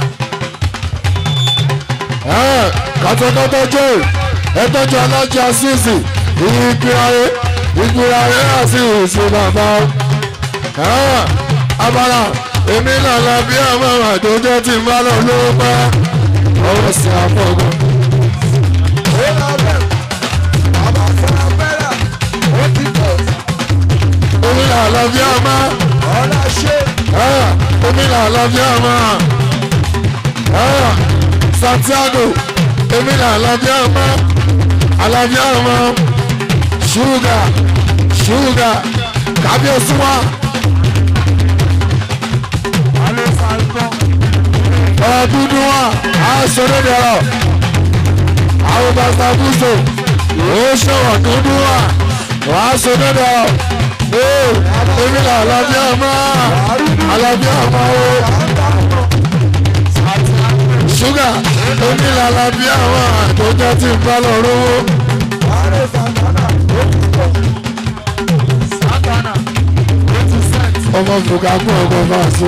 kátàkátà jẹ́ ẹtọ́jú alájà sísì ìgbìyànjú ìgbìyànjú àti ìsìnbàbà abala èmi náà la bí àwọn àdójọ́ tí ń bá lọ ló bá ọwọ́ sí àfọ̀gọ́. omi náà la bí àmà omi náà la bí àmà. Santiago èmi là àlàáfíà ọmọ àlàáfíà ọmọ ṣúgà ṣúgà kábíyèsí wa. ọ̀rọ̀ dúdú wa á ṣeré dẹ̀rọ̀ àwọn bàtà búṣọ ó ṣọwọ́ dúdú wa wà á ṣeré dẹ̀rọ̀ ee èmi là àlàáfíà ọmọ àlàáfíà ọmọ o ṣúgà onílàlà bí àwọn àtọ́jọ́ tí ń bá lọ rówó. ọmọ fòkà fún ọkọ̀ máa so.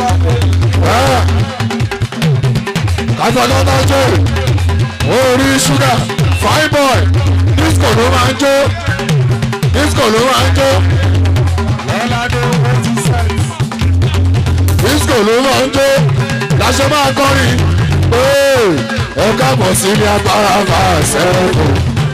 kátàkátà jó orí ṣúgà fine boy disco ló máa ń jó disco ló máa ń jó. disco ló máa ń jó láṣẹ máa kọrin ẹ káàbọ̀ sí ní agbára máa ṣẹ́kù.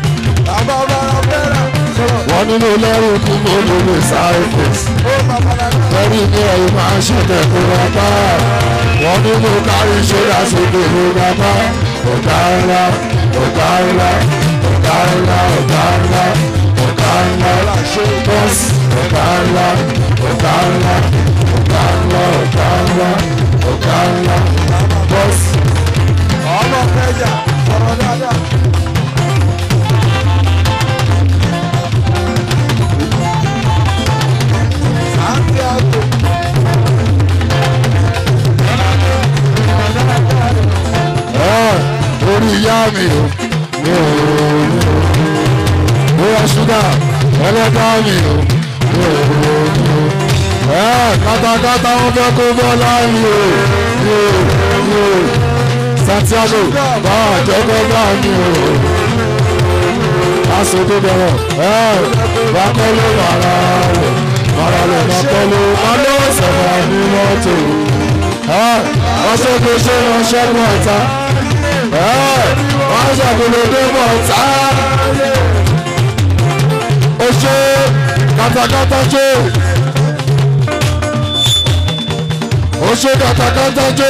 wọ́n nínú lẹ́rù kú mọ́ lórí cyprus. lẹ́rù ní ẹ̀yìn máa ń ṣẹ̀tẹ̀ fún bàbá. wọ́n nínú kárí ṣọ́dá sókè fún bàbá. ọ̀gá ńlá ọ̀gá ńlá ọ̀gá ńlá ọ̀gá ńlá ọ̀gá ńlá bọ́sì ọ̀gá ńlá ọ̀gá ńlá ọ̀gá ńlá ọ̀gá ńlá ọ̀gá ńlá bọ́sì ọmọ kẹjà sọ̀rọ̀ dáadáa. Santiago. orí ìyá mi o mi ò bóyá ṣúgà ẹlẹ́dá mi o mi ò kátàkátà wọn fẹ́ kó bọ́ láàyè o mi ò mi ò santiago bá àjọkọ bá mi o aṣọ tó bẹ̀rẹ̀ bá kọ́lé màrà rẹ̀ màrà rẹ̀ má kọ́lé má lọ́wọ́ sọ̀rọ̀ ní mọ́tò wọ́n ṣe kó ṣe wọn ṣẹ́gun ọ̀tá wọ́n ṣàkólódé bọ̀ ọ̀tá ó ṣe kátàkátà ṣe ó ṣe kátàkátà ṣe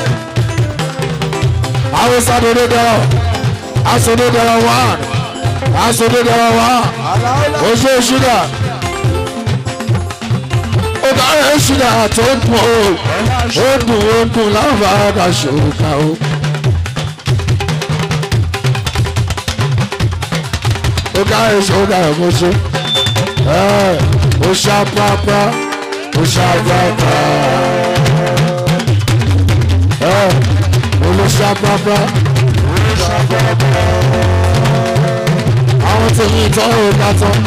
àwọn sàdédé dẹrọ asòdé dẹrọ wá asòdé dẹrọ wá ó ṣe ṣúgà ó bá rẹ̀ ṣúgà tó dùn ó ó dùn ó dùn láǹfààní ṣòkà ó. ó ká èso ó ká ẹ̀kọ́ ṣe ó ṣá pápá ó ṣá pápá ó ló ṣá pápá àwọn tèmi ìtọ́ ò ká tán.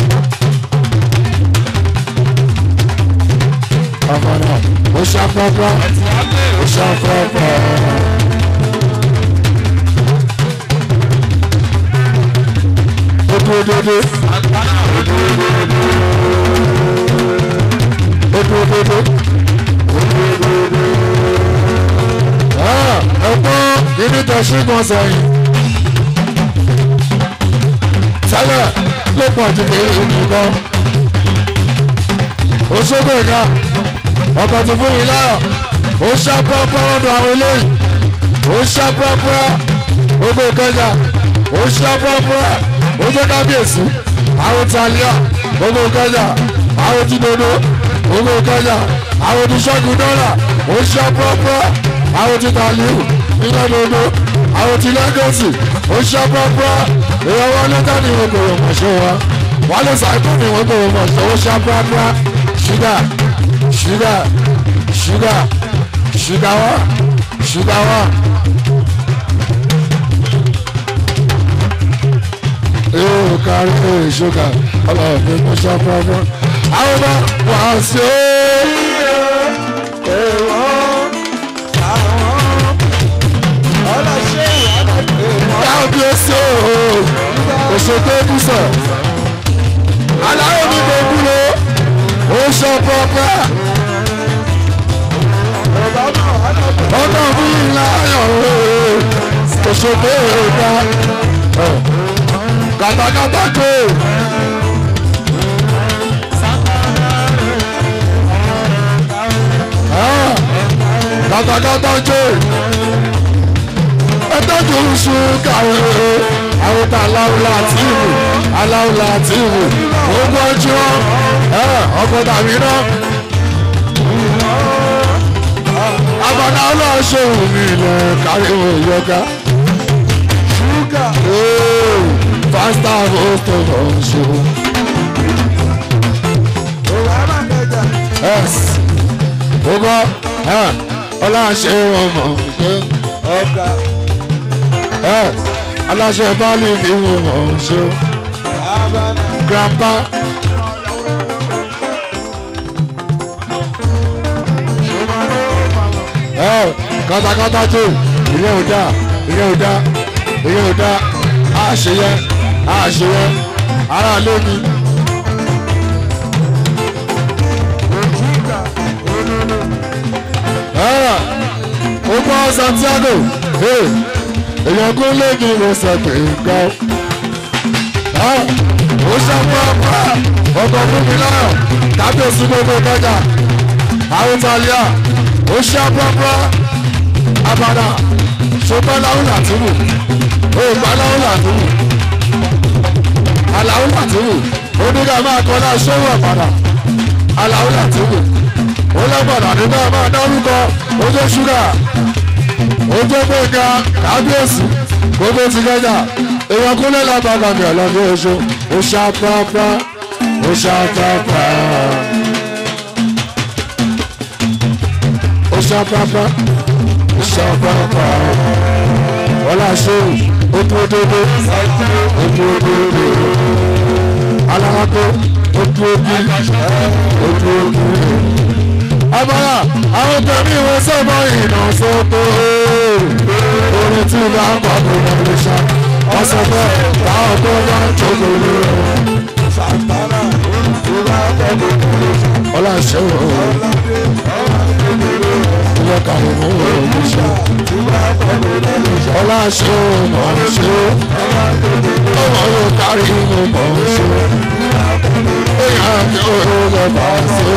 ọmọ náà ó ṣá pápá ó ṣá pápá. ó dúró dédé. ó dúró dédé. ẹ̀gbọ́n kìíní tẹ ṣígun sẹ́yìn. tẹ́lẹ̀ ló pọ̀ jù kí èmi lọ. Òṣogbo ìka ọkọ̀ tó fún yìí láyọ̀ ó ṣàpọ̀ ọ̀pọ̀ ọ̀dọ̀ àwọn eléyìí ó ṣá púrápúrá gbogbo ìkẹjà ó ṣá púrápúrá ó jẹ́ kábíyèsí àwọn talia gbogbo ìkẹjà àwọn ti dodo gbogbo ìkẹjà àwọn ti ṣẹ́gun dọ́là ó ṣá púrápúrá àwọn ti taliu iná dodo àwọn ti lẹ́gọ̀sì ó ṣá púrápúrá èèyàn wọn lẹ́tà ní wọn kò rò mọ̀ ṣe wa wọn lè ṣàìkú ní wọn kò rò mọ̀ ṣe ó ṣá púrápúrá ṣúgà ṣúgà ṣúgà ṣúgà wá ṣúgà wá. yóò kárí ìṣúgà ọlọ́ọ̀fẹ́ kó ṣá púrápúrá. àwọn bá wà á sí kábíyèsí ooo òṣèké bùsọ̀ aláwọ̀ mi kò kúrò ó ṣọ pọ́pẹ́ ọkọ̀ fún ńlá ayọ̀ ooo òṣèké ọ̀gá kàtàkàtà kò. kàtàkàtà kò ẹtọ́jú oṣù kàwé àwọn tá aláwùlà àtìwù aláwùlà àtìwù gbogbo ọjọ́ ọkọ̀ tàbí náà. abọ́dá ọlọ́ọ̀ṣẹ́ òmí ilẹ̀ káríwò yọká. ṣúgà fásitì àbòtò ọ̀ṣọ́. òwò àmàkẹjà gbogbo ọlọ́ọ̀ṣẹ́ ọmọ ọ̀gá aláṣẹ báàlì ní ọmọ ọ̀ṣọ́. abana grandpa. ẹ katakata tó ìyẹn ò dáa ìyẹn ò dáa ìyẹn ò dáa á ṣe yẹ á ṣe yẹ ara lé mi. òjìká olólo ẹ ó gbọ́ Santiago ẹ èèyàn kún lé mi ló sọ pé nǹkan ẹ ó ṣàpápá ọkọ̀ fún mi náà kábíyèsí gbogbo kọjá àwọn italia ó ṣàpápá abada ṣùgbọ́n láwọn làtúwò ó gbà láwọn làtúwò aláwọn làtúwò ó ní ká máa kọ́ náà ṣòwò ọ̀padà aláwọn làtúwò ó lọ́gbọ̀dà nígbà máa dárúkọ ó jẹ́ ṣúgà ó jẹ́ gbẹ̀ngà kábíyèsí gbogbo ti kẹjà èèyàn kúnlẹ̀ lábàgàmì ọ̀lọ́dún oṣù ó ṣàpápá ó ṣàpápá ó ṣàpápá ó ṣàpápá ọlá ṣéwù ó dúró dédé ó dúró dédé alárakó ó dúró bí ó dúró bí. abala àwọn tẹ̀mí ìwé sọ́mọ ìnà sọ́kò orin tí bá ń bọ̀ kó lọ lè ṣá wọ́n sọ pé táwọn tó bá ń jókòó lé sàtàrà ìwà pẹ̀lú ọlá ṣéwù ilé kàwé mú òun ṣe ìwà pẹ̀lú ọlá ṣéwù mọ̀ ọ́n ṣe ọmọ yóò kárí mú mọ̀ ọ́n ṣe èèyàn kí ó lọ bá a ṣe.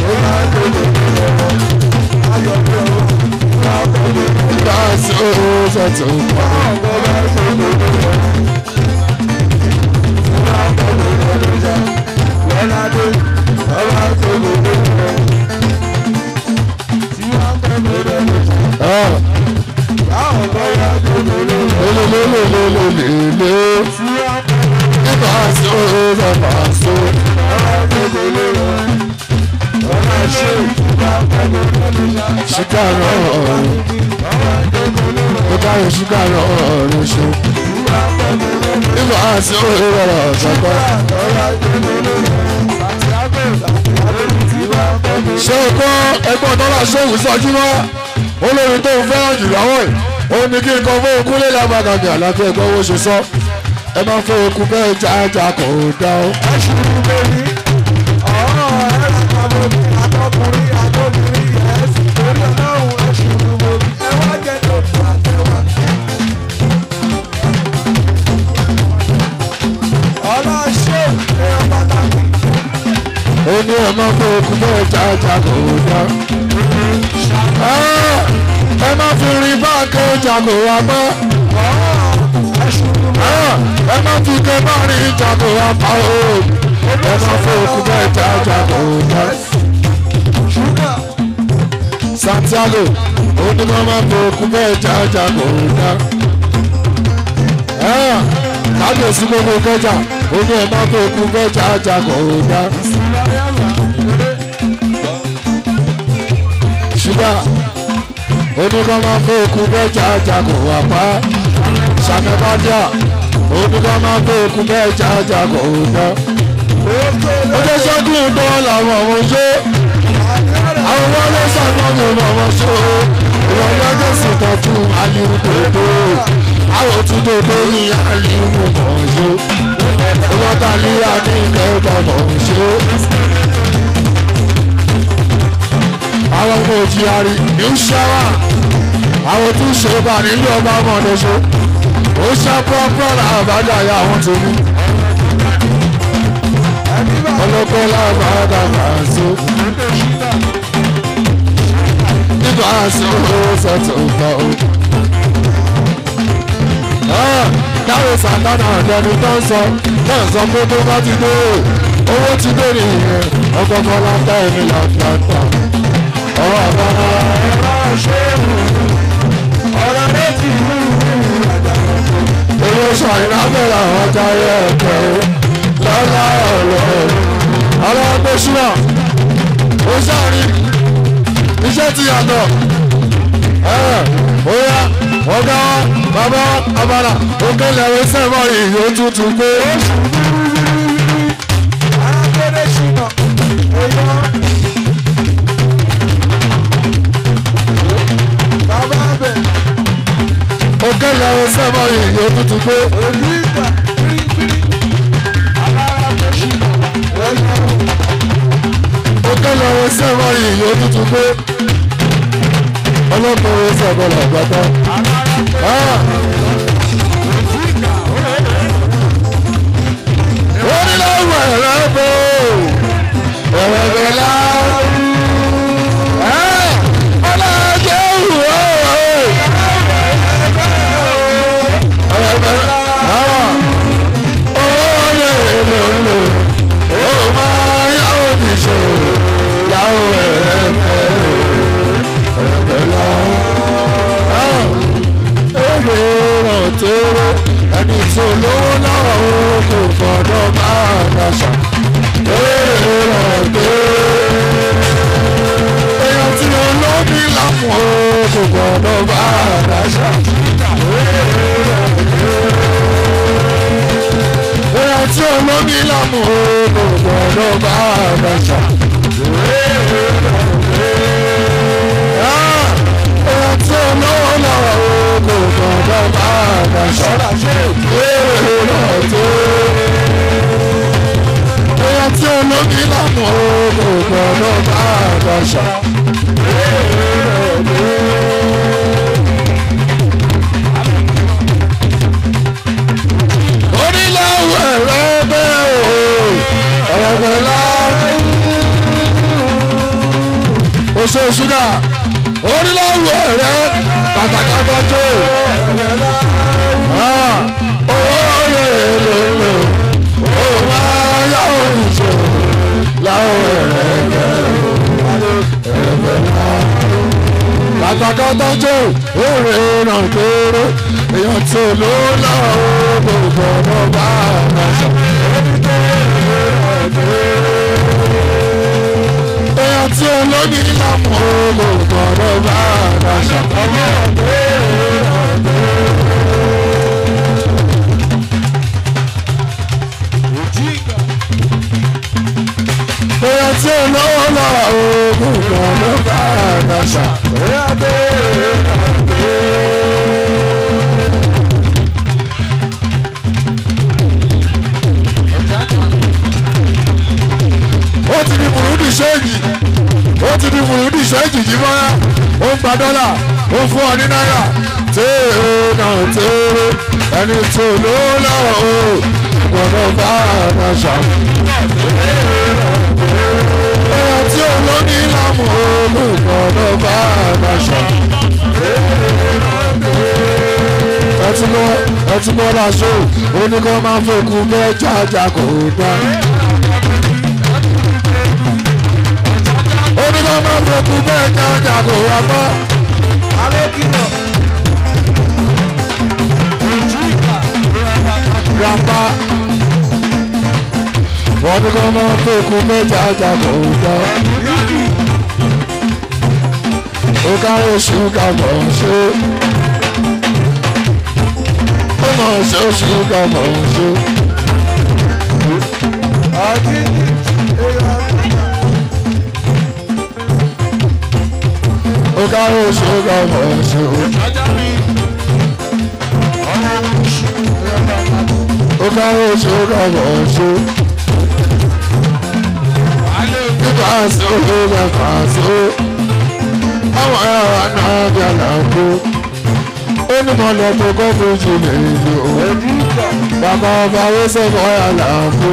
That's all that's all. lọ́ládé ọba tó lòdì tí wọ́n pẹ̀lú rẹ̀ Ah, báwọn bọ́yá tó lòdì lelelelelelele. Nígbà tí ó lọ bá a ṣe. ọba tó lòdì ọba ṣe ìtura pẹ̀lú rẹ̀ Ṣíkà náà ọba tó lòdì ó káyọ̀ ṣíkà náà ló ṣe. ìtura pẹ̀lú rẹ̀ Nígbà tí ó lọ sọ́kọ́. ọba tó lòdì Santiago Santiago ìtura pẹ̀lú Ṣé o kọ́ ẹgbọ́n tọ́lá ṣòwò sọ́jú mọ́? Olórin tó ń fẹ́ràn jù lọ́wọ́ yìí. Ó ní kí n kọ́ fún okúnlé lábàgàgà láti ẹ̀gbọ́n owó ṣe sọ. Ẹ máa fẹ́ okú bẹ́ẹ̀ jájà kò dá o. ẹ̀sùn lórí ọ̀rọ̀ ẹ̀sùn àbòmí àtọkùnrin àtọkùnrin ẹ̀sùn lórí ọlọ́run ẹ̀sùn lórí ẹwà jẹ́ lọ́dún àtẹwà. ọlọ́ṣẹ́ èèyàn pàtàkì ó ní ẹ máa fẹ́ okú bẹ́ẹ̀ jájà kò dá. Ah, ẹ má fi rin báàkì ọjà jago wa pẹ́. ẹ má fi ké bá rí jago wa pa o. ẹ má fòkú bẹ́ẹ̀ já jago wa. Santiago onímọ̀ máa fòkú bẹ́ẹ̀ já jago wa. kábíyèsí gbogbo kẹjà oní ẹ má fòkú bẹ́ẹ̀ já jago wa. ṣúgà oníkọ́ máa fẹ́ òkú bẹ́ẹ̀ jájákò wà pa ṣàmẹ́bàdíà oníkọ́ máa fẹ́ òkú bẹ́ẹ̀ jájákò wà. ojú ṣẹ́gun tó làwọn ọmọ ṣe àwọn wọlé sàgbọ́n mi ọmọ ṣe ìwọ̀n lọ́jọ́ sì tọ́jú aliwu tòótọ́ àwọn tún tòótọ́ ní aliwu mọ̀ ṣe ìwọ̀n tàlíyà ní ìkẹ́kọ̀ọ́ mọ̀ ṣe àwọn ọmọ òjì àrí ní ṣáwà àwọn tó ṣe bá nílé ọba ọmọdéṣe ó ṣá pọ́pọ́ làbájá ya àwọn tó ní. ọlọ́pẹ́ làbájá máa ṣe. nígbà tí ó ṣètò ìgbà o. dáwọ sàtánà ọ̀dẹ́ni tó ń sọ náà sọ pé tó bá ti dé owó ti dé nìyẹn ọgọ́gọ́ látà ẹ̀mí làtàtà ọ̀rọ̀ àbára ẹ̀rọ ṣe é mú ọ̀rọ̀ méjì mú owó ṣàìná bẹ̀rẹ̀ àwọn ọjà ẹ̀kẹ́ lọ́lá ọ̀rọ̀ ọ̀rọ̀ gbèsùnà ó ṣàrí iṣẹ́ ti yàtọ̀ ó yá ọ̀gá bàbá abala òkè lẹ́wọ̀ sẹ́mọ̀ ìyó tuntun pé. arákùnrin ṣìnà èèyàn. bàbá bẹ̀ òkè lẹ́wọ̀ sẹ́mọ̀ ìyó tuntun pé. òní ìgbà pírípírí alára ṣìnà èèyàn. òkè lẹ́wọ̀ sẹ́mọ̀ ìyó tuntun pé. ọlọ́kùnrin sọ̀gbọ́n làgbàtà. onílàwọ̀ ẹ̀rọ bò ẹ̀rẹ̀bẹ̀ la ọlọ́jọ́ wò ẹ̀rẹ̀bẹ̀ la oyè lòlò ó máa yáwó ti ṣe yàwó ẹ̀rẹ̀bẹ̀ ẹ̀rẹ̀bẹ̀ la èrè rọ̀tẹ́rẹ́ ẹni tí olówó náà ó kò gbọ́dọ̀ máa dàṣà èrè rọ̀tẹ́rẹ́ èèyàn tí olóbi lápò ó kò gbọ́dọ̀ máa dàṣà èèyàn tí olóbi lápò ó kò gbọ́dọ̀ máa dàṣà èèyàn tí olówó náà ó kò gbọ́dọ̀ máa dàṣà èrè rọ̀tẹ́rẹ́ èèyàn tí olóbi lápò ó kò gbọ́dọ̀ máa dàṣà. onílàwọ̀ ẹ̀rọ bẹ́ẹ̀ o ọ̀rọ̀ la oṣù ṣúgà onílàwọ̀ ẹ̀rọ pàtàkì àgbàjọ owó yẹ lòlò ó máa yá òrìṣẹ́ láwọ̀ ẹ̀rọ ẹ̀rọ kàtàkàtà jẹ́ òrè ràn kéré èèyàn tí ò ló lọ gbogbo ọmọ bá àgbàṣà. èèyàn tí ò lóní lápò gbogbo ọmọ bá àgbàṣà. èèyàn tí ò lówó lọ gbogbo ọmọ bá àgbàṣà. ó ti di burúdi ṣéèjì ó ti di burúdi ṣéèjì yìí mọ́ra ó ń gba dọ́là ó fún ọ ní náírà téèrè náà téèrè ẹni tó ló lọ́wọ́ o gbọ́dọ̀ bá àná ṣá. èèyàn tí ò lóní lámù o gbọ́dọ̀ bá àná ṣá. ẹtí bọ́lá ṣó oníkọ́ máa fòkú bẹ́ẹ̀ jájà kò dá. oníkọ́ máa fòkú bẹ́ẹ̀ jájà kò wá bọ́. Alékìlọ̀. grandpa oníkọ́ máa fòkú bẹ́ẹ̀ jájà kò dá. ó kárí ṣúgà mọ̀ ṣó. ó mọ̀ ṣó ṣúgà mọ̀ ṣó. Àjí èèyàn ó kárí ṣúgà mọ̀ ṣó. ó kárí ṣúgà mọ̀ ṣó. nípa sóhó mẹ́fà só. àwọn ẹ̀rọ náà bí àlàkó. ó ní mo lọ tó kọ́ fojú lè lò ó. bàbá ọba ó sọ̀rọ̀ àlàkó.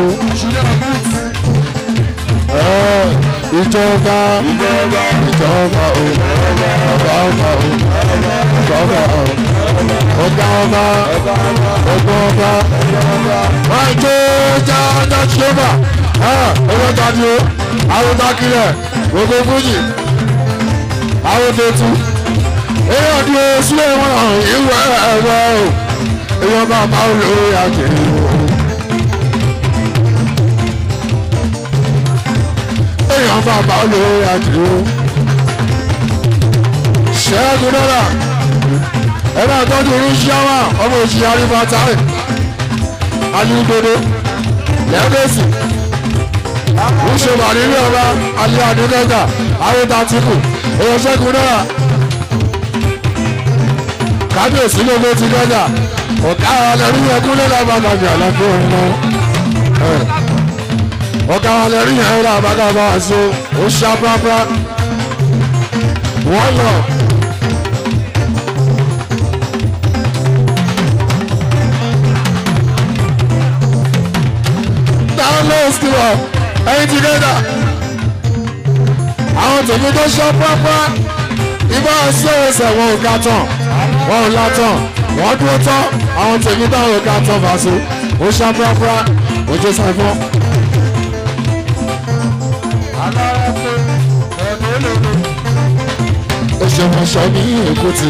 Ẹ, ìjọba ìjọba ìjọba o ọba ọba o ìjọba o ọgá ọba ọgbọ́n ọba máa jó jájá ṣọba ọjọ́ tàbí o àwọn takilẹ̀ gbogbo fújì àwọn tètú èyí ọdún sílẹ̀ wọn hàn ìwé ẹ̀rọ o èyí ọba máa ń lórí àjèrè o. èèyàn bàbá olówó àdìo ṣẹ́gun dọ́là ẹ̀rọ àtọ́jú oríṣiáwá ọmọ òṣìṣẹ́ arífàtàrẹ̀ alígbòdo lẹ́gẹ̀ẹ́sì ìṣèwà nílé ọba alẹ́ àdúgbẹ́gà ayétatìkù èèyàn ṣẹ́gun dọ́là kábíyèsí lóko ti dọ́jà ọ̀gá ọlẹ́rú ẹkún lẹ́la bàbàbí àlàfo ọ̀nà ọ̀gá ọlẹ́rú yẹn rà bàbàbà àṣọ ó ṣàpápá wọ́n lọ. download skill up ẹyin ti dẹ́dà àwọn tèmi tó ṣọ́ pápá ibà ṣẹ́wọ̀sẹ̀ wọn ò ga tán wọn ò la tán wọ́n dúró tán àwọn tèmi táwọn ò ga tán fàṣọ ó ṣá pápá ó jẹ́ sáfọ́. ó ṣe wọn ṣọ ní èkótì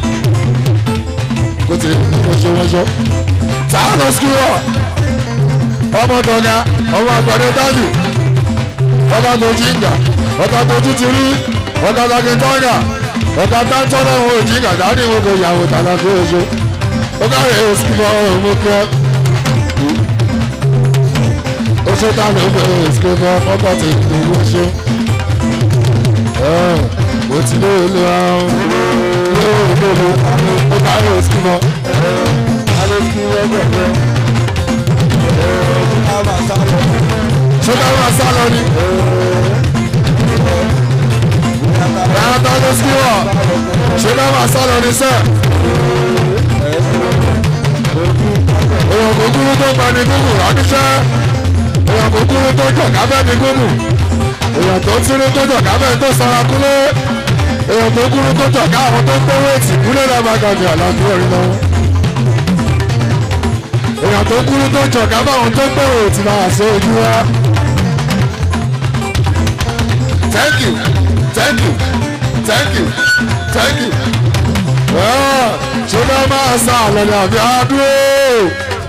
èkótì ó ṣe wọn ṣọ download skill up ọmọ tọ́gá ọmọ àgbàdo dájú ọba tó jíǹgà ọba tó títí rí ọba tó tọ́gà ọba tó ń tọ́lá òun òjìǹgà dájú ìwọ̀n kò yàwó tàbí kó oṣù ó káre òsìkò ọmọ kẹ oṣù táwọn ọmọ òsìkò ọmọ tó ti ní oṣù mo ti lé olú àwọn olóòrùn olóòrùn ó káre òsìkò ṣé ká máa sá lọ ni. Ẹ̀rọ tó ló sí wọ̀ ṣé ká máa sá lọ ni sẹ́. Èèyàn kò kúrú tó gba ni gúgù ránníṣẹ́. Èèyàn kò kúrú tó jọ̀ kábẹ́ ni gúgù. Èèyàn tó tírú tó jọ̀ kábẹ́ tó sara kúlé. Èèyàn tó kúrú tó jọ̀ ká àwọn tó gbówó ètì kúlé lẹ́ẹ̀ma gàdì àlàáfíà orin lọ. Èèyàn tó kúrú tó jọ̀ ká báwọn tó gbówó ètì máa ṣe ojú wa. Thank you, thank you, thank you, thank you. Ṣé bá máa sá àlọ́ ní àbí àdúró?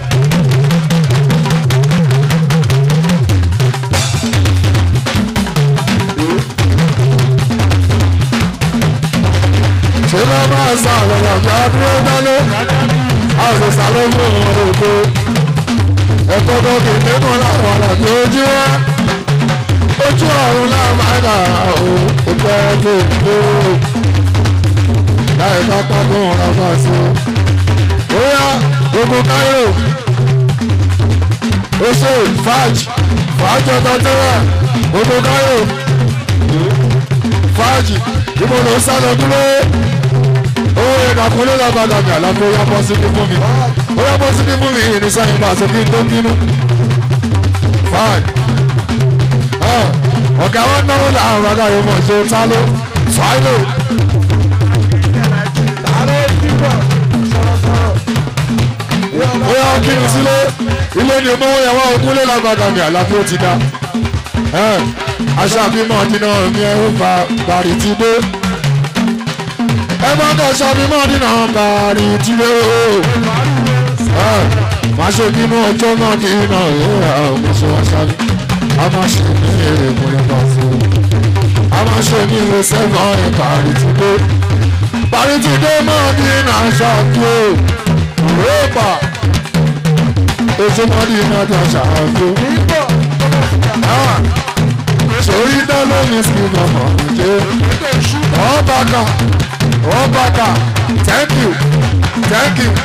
Ṣé bá máa sá àlọ́ ní àbí àdúró dálé? Àwọn ìsàlẹ̀ fún ọmọ òkú. Ẹ̀kọ́ tó kì í nínú làwọn àlàbí ojú wa ojú ọ̀run náà máa dà ó ó fẹ́ lè lò ó láì bá pápá ọ̀rọ̀ bá sí i. bóyá gbogbo káyọ̀ ó ṣe fàájì fàájì ọ̀tọ̀ tẹ́wà gbogbo káyọ̀ fàájì ìbò ló sá lọ dúró owó ìdàkúnlé lọ́bàdàgbà àlàfo yá bọ́ síbí fún mi ó yá bọ́ síbí fún mi ìrìnsẹ́yìn bá aṣọ kí n tó bínú fàájì ọ̀gá wọn náwó làwọn bàbá yóò mọ̀ ṣe táló fáìlò. ni mọ́wọ́ yẹn wá ogúnlé lágbàdàn ní àlàáfíà ti dá aṣọ àbímọ dínà mi ẹ ó fa bàrí ti dé ẹ bá kọ aṣọ àbímọ dínà bàrí ti dé o má ṣe bínú ọjọ́ náà dínà ìhà ọmọṣẹ́ wa ṣáájú a máa ṣe ní èrè múlẹ̀ bá fún un a máa ṣe ní ìwé sẹ́fọ̀n ẹ̀ bàrí ti dé bàrí ti dé náà dínà ṣáájú o rẹ́pà ojúmọ́dé iná tó ṣàkóso sórí dáná ní sinimá ọ̀jẹ́ ọ̀bàkà ọ̀bàkà thank you thank you.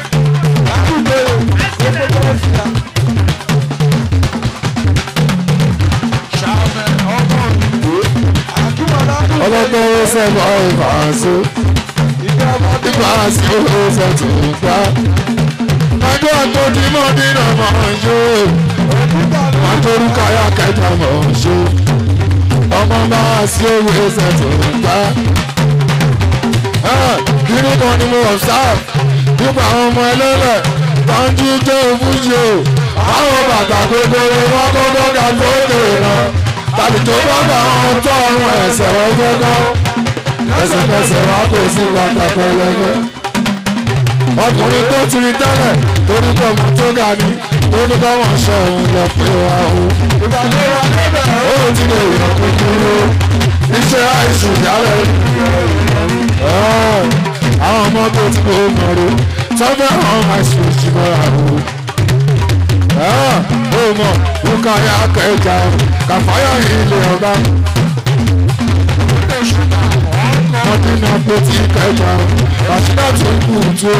ọlọ́gbọ́n ó sẹ́nu ọ̀rọ̀ àṣọ ìgbà àṣọ ó sẹ́tù gbá. ọjọ́ àtọ́jú mọ́ nínú ọmọ ọ̀ṣọ́ àtọ́rúkọ ayá kẹta mọ̀ ọ̀ṣọ́ ọmọ bá sí owó ẹsẹ̀ tó ń gbá. kiri kan ni mo observe nípa àwọn ọmọ ẹlẹ́lẹ̀ tó ń jí jẹ́ òfúnṣe o. àwọn bàtà gbogbo wọn kọ́kọ́ ga lókè rán. tàbí tó bá bá wọn tọ́ ọrùn ẹsẹ̀ wọn gbọ́dọ̀. ẹsẹ̀kẹsẹ̀ wọn kò sí bàtà pẹlẹbẹ. ọkùnrin tó ti rí tẹ́lẹ̀ torí pé ọmọ tó ga ni ó ní bá wọn ṣe òun lọ pé wa o. ó ti lè yọ kúkúrú iṣẹ́ àìsùn jálẹ̀. àwọn ọmọ tó ti kó mọ̀rọ̀ tọ́fẹ́ àwọn àìsùn ìjìmọ̀ra o. ó mọ̀ lùkà ya kẹjà kàfáyà ilé ọba. wọ́n dín náà pé tí kẹjà kàṣídà tó ń kú tó.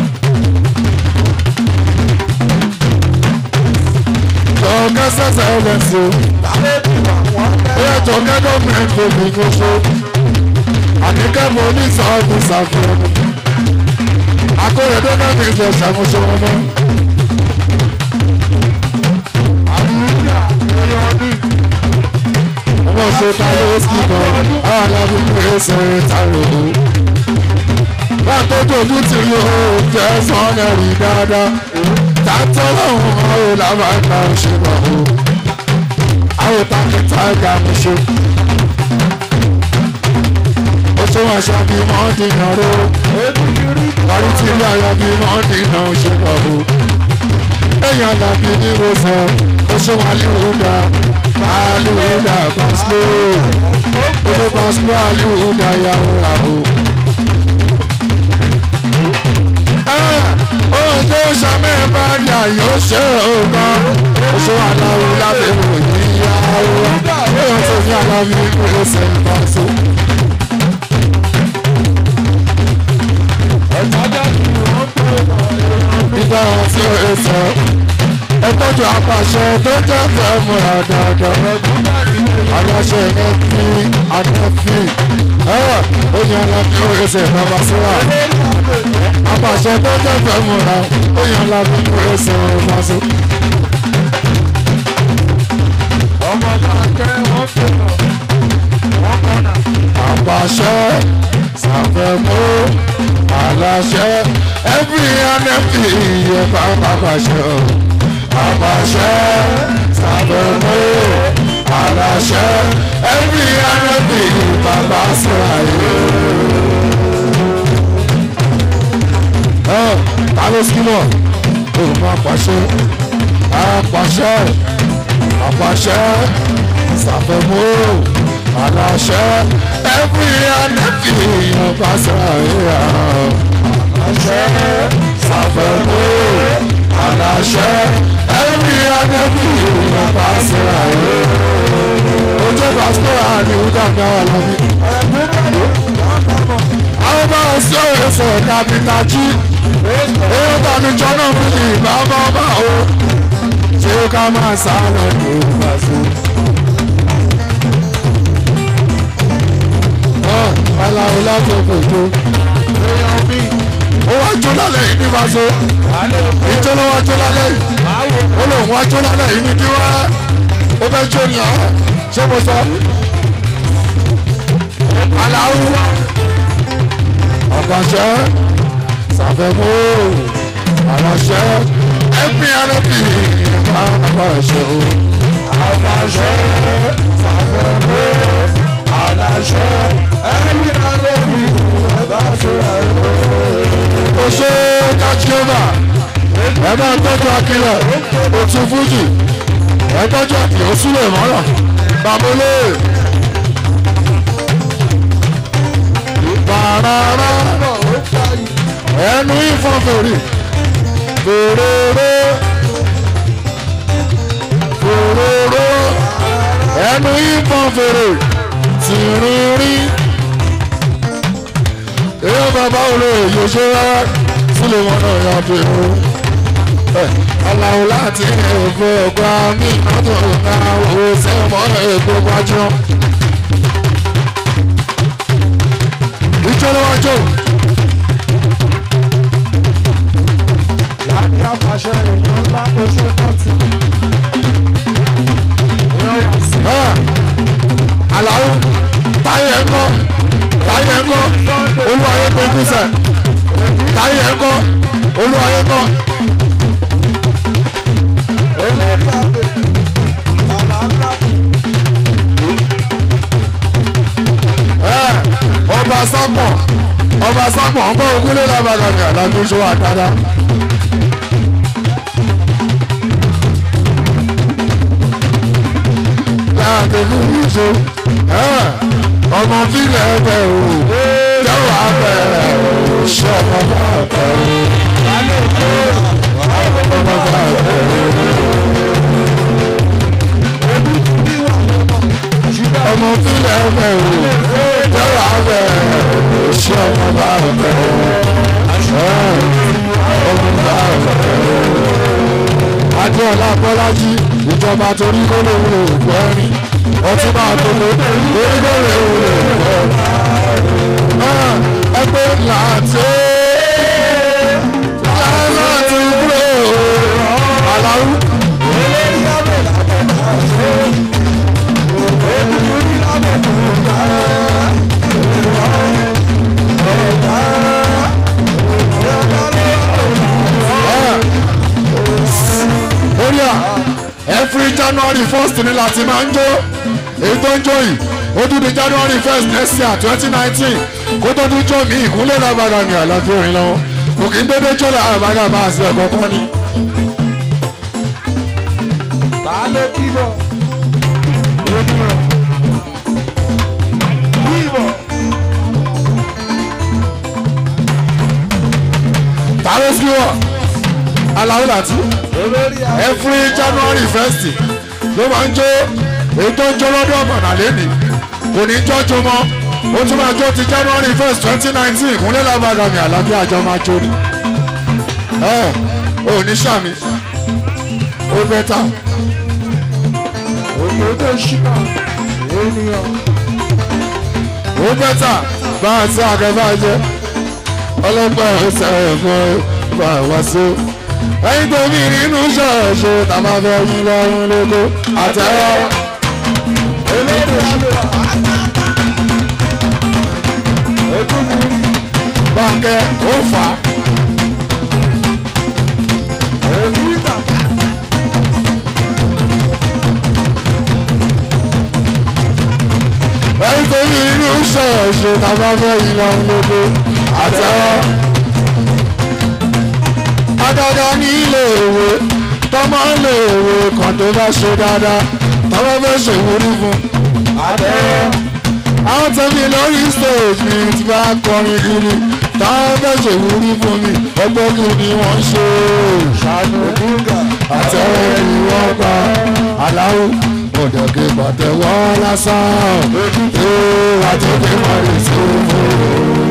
Tọ́kẹ́ sẹ́sẹ̀ ẹlẹ́sìn o. Bóyá tọ́kẹ́ gọ́ọ̀mẹ̀ntì òbí gbogbo. Àníkẹ́ mo ní sọ́ọ̀bù ṣàfihàn. Akóredé náà ní ìjọ ṣàmúṣe wọn mọ́. Ọmọ ṣe táyé ósì kan, àwọn alábí pé sẹ́yìn tààrọ̀ o. Báà tó tójú tì í o, jẹ́ sọ́nà rí dáadáa tàtọ́lọ́hún ọ̀hún làbàtà òṣèlú ọ̀hún àwọn tàkìtà ẹ̀ka mi ṣe. ó tún wá ṣàbí mọ́ndínà ró parí tí ilé ayọ̀ bí mọ́ndínà òṣèlú ọ̀hún. èèyàn làbí ní ìwòsàn ó ṣe wà líwúdà àlùwúdà pàṣẹ ó ló pàṣẹ àlùwúdà yàwó àhó ojú sàmì ìbàdà yóò ṣe òkan oṣù aláwo lábẹ́ òyìn ìyàwó yóò tó ní aláwo ìpínlẹ̀ sẹ́ńtà so. nígbà tí ó sọ ẹ tọ́jú apàṣẹ tó jẹ́ fẹ́ múra dáadáa aláṣẹ ẹ̀ fi àdẹ́fì ó yan alábí ó ṣe bàbá síra apàṣẹ tó jẹ́ fẹ́ múra ó yan alábí ó ṣe bàbá sí. ọmọ náà kẹ́ wọ́n fẹ́ lọ wọ́n kọ́nà. apàṣẹ ṣàfẹ́mú aláṣẹ ẹbí anẹ́bí yẹ bàbá pàṣẹ o apàṣẹ ṣàfẹ́mú aláṣẹ ẹbí anẹ́bí bàbá síra yìí. ta ló símọ̀ òun máa pàṣẹ apàṣẹ apàṣẹ ṣàfẹ́mú aláṣẹ ẹbí anẹ́bí bàbá síra yìí. aláṣẹ ṣàfẹ́mú aláṣẹ ẹbí anẹ́bí bàbá síra yìí. ojú pásítọ̀ àdìhúdà náà lọ́bí àwọn bá ń sọ èso kàpítà jí èyí tàbí jọ́nà fún ìgbà bá bá o ṣé ká máa sá lọ ní ìgbàsó. aláwo láti òkòtò ó wá jó lálẹ́ yìí ní ìgbàsó ìjọ ló wá jó lálẹ́ yìí ó lòun wá jó lálẹ́ yìí ní kí wá ó fẹ́ jó ní àwọn ṣé mo sọ aláwo ọ̀pọ̀ṣẹ́ ṣàfẹ́mú àránṣẹ́ ẹ̀pìn ẹ̀rẹ́bì àpàṣẹ o. Aláṣẹ ṣàfẹ́wé aláṣẹ ẹni alẹ́ mi ẹ bá ṣe àìwé. ó ṣe kájíọ́mà ẹ máa tọ́jú akílẹ̀ òtún fújì ẹ tọ́jú àkì ó súlẹ̀ mọ́rọ̀ bàmúlé. bàràrà Ọmọ ò fà yìí. ẹnu ìfọ̀n fèrè fèrèrè fèrèrè ẹnu ìfọ̀n fèrè tìrìrì. èèyàn bàbá olóyè yóò ṣe rárá sílẹ̀ wọn náà yà pé o. aláwo láti èèfó ọgbà mí mọ́tò náà wò sẹ́wọ̀n èèpo gbájú. ìjọba wájú. Láti àpàṣẹ èèyàn ńlá oṣù kọ́tì. Àlàó táyé ẹ̀kọ́ táyé ẹ̀kọ́ olúwayé pẹ̀lú sẹ̀ táyé ẹ̀kọ́ olúwayé kọ́ Eléyìí àbẹ̀ bàbá ńlá. ẹ̀ ọba sápọ̀ ọba sápọ̀ ọgbà ògúnlé lábàgàmì àdájọ́ ṣó àdáda. láàbẹ̀ fún ìṣó ọmọ fílẹ̀ ẹgbẹ́ o jẹ́wọ́ abẹ́rẹ́ o ṣé ọmọ bá bẹ̀rẹ̀ ọmọ bá bẹ̀rẹ̀. ọmọ fílẹ̀ ẹgbẹ́ o jẹ́wọ́ abẹ́rẹ́ o ṣé ọmọ bá bẹ̀rẹ̀ ọmọ bá bẹ̀rẹ̀. Adéọlá Bọ́lájí ìjọba torí kó lè wúlò òkú ẹ̀rín ọtún máa tó lé torí kó lè wúlò òkú ẹ̀rín. Ẹgbẹ́ làtí láti kúrò àlàó. Eléyìí àbẹ̀ làbẹ̀ máa ṣe. Èmi ní lábẹ̀ tó dá. Ẹ̀dá. Ẹ̀dá ló Orí à every January first ni láti máa ń jó èyí tó ń jó yìí ó tún di January first next year twenty nineteen kó tó tún jó mi ìkúnlẹ̀ lágbára ní àlàfo orin lọ́wọ́ kò kí n dédé jó làwọn àbájá bá a sí ẹ̀kọ́ kan ni. ta ló kíbọ̀? Ènìyàn. Kíbọ̀. tààrẹ sí wọ aláwọ láti Olórí àwọn. every January first ló máa ń jó èyí tó ń jó lọ́dún ọ̀gbọ̀nà lẹ́nì kò ní jọ́jọ́ mọ́ ó tún máa jó ti January first twenty nineteen ìkúnlẹ̀ lágbára mi àlàbí àjọ máa jó ni ẹ ò ní sàmì ó bẹ́tà Òyìnbó ṣíkà. Ènìyàn. ó bẹ́tà bá a sí àgẹ́fà jẹ́ ọlọ́pàá ẹ̀sẹ̀ ẹ̀fọ́ bá a wá sí. ẹ̀yin tó mi nínú ṣọ̀ọ̀ṣọ̀ tá a máa fẹ́ yín lọ́rùn lóko àtẹ̀wọ́. Olórí àbẹ̀. Ètò mi rí. báńkẹ́ ó fà á. Èmi ìgbà. ẹ̀yin tó mi nínú ṣọ̀ọ̀ṣọ̀ tá a máa fẹ́ yín lọ́rùn lóko àtẹ̀wọ́. adájọ́ ní ilé ìwé tọ́mọ ilé ìwé kan tó bá ṣe dáadáa tọ́mọ fẹ́ ṣèwúrí fún un. Àbẹ̀rẹ̀. àwọn tẹ̀mí lórí stage mi ti bá kọrin kiri táwọn fẹ́ ṣèwúrí fún mi ọgbọ́n kí ni wọ́n ṣe Ṣàánú Búgà. àtẹ̀wé ni wọ́n pa aláwọ̀ ọ̀dọ̀kẹ́ pàtẹ́wọ́ lásán ee àtẹ̀kẹ́ máa lè ṣe fún un.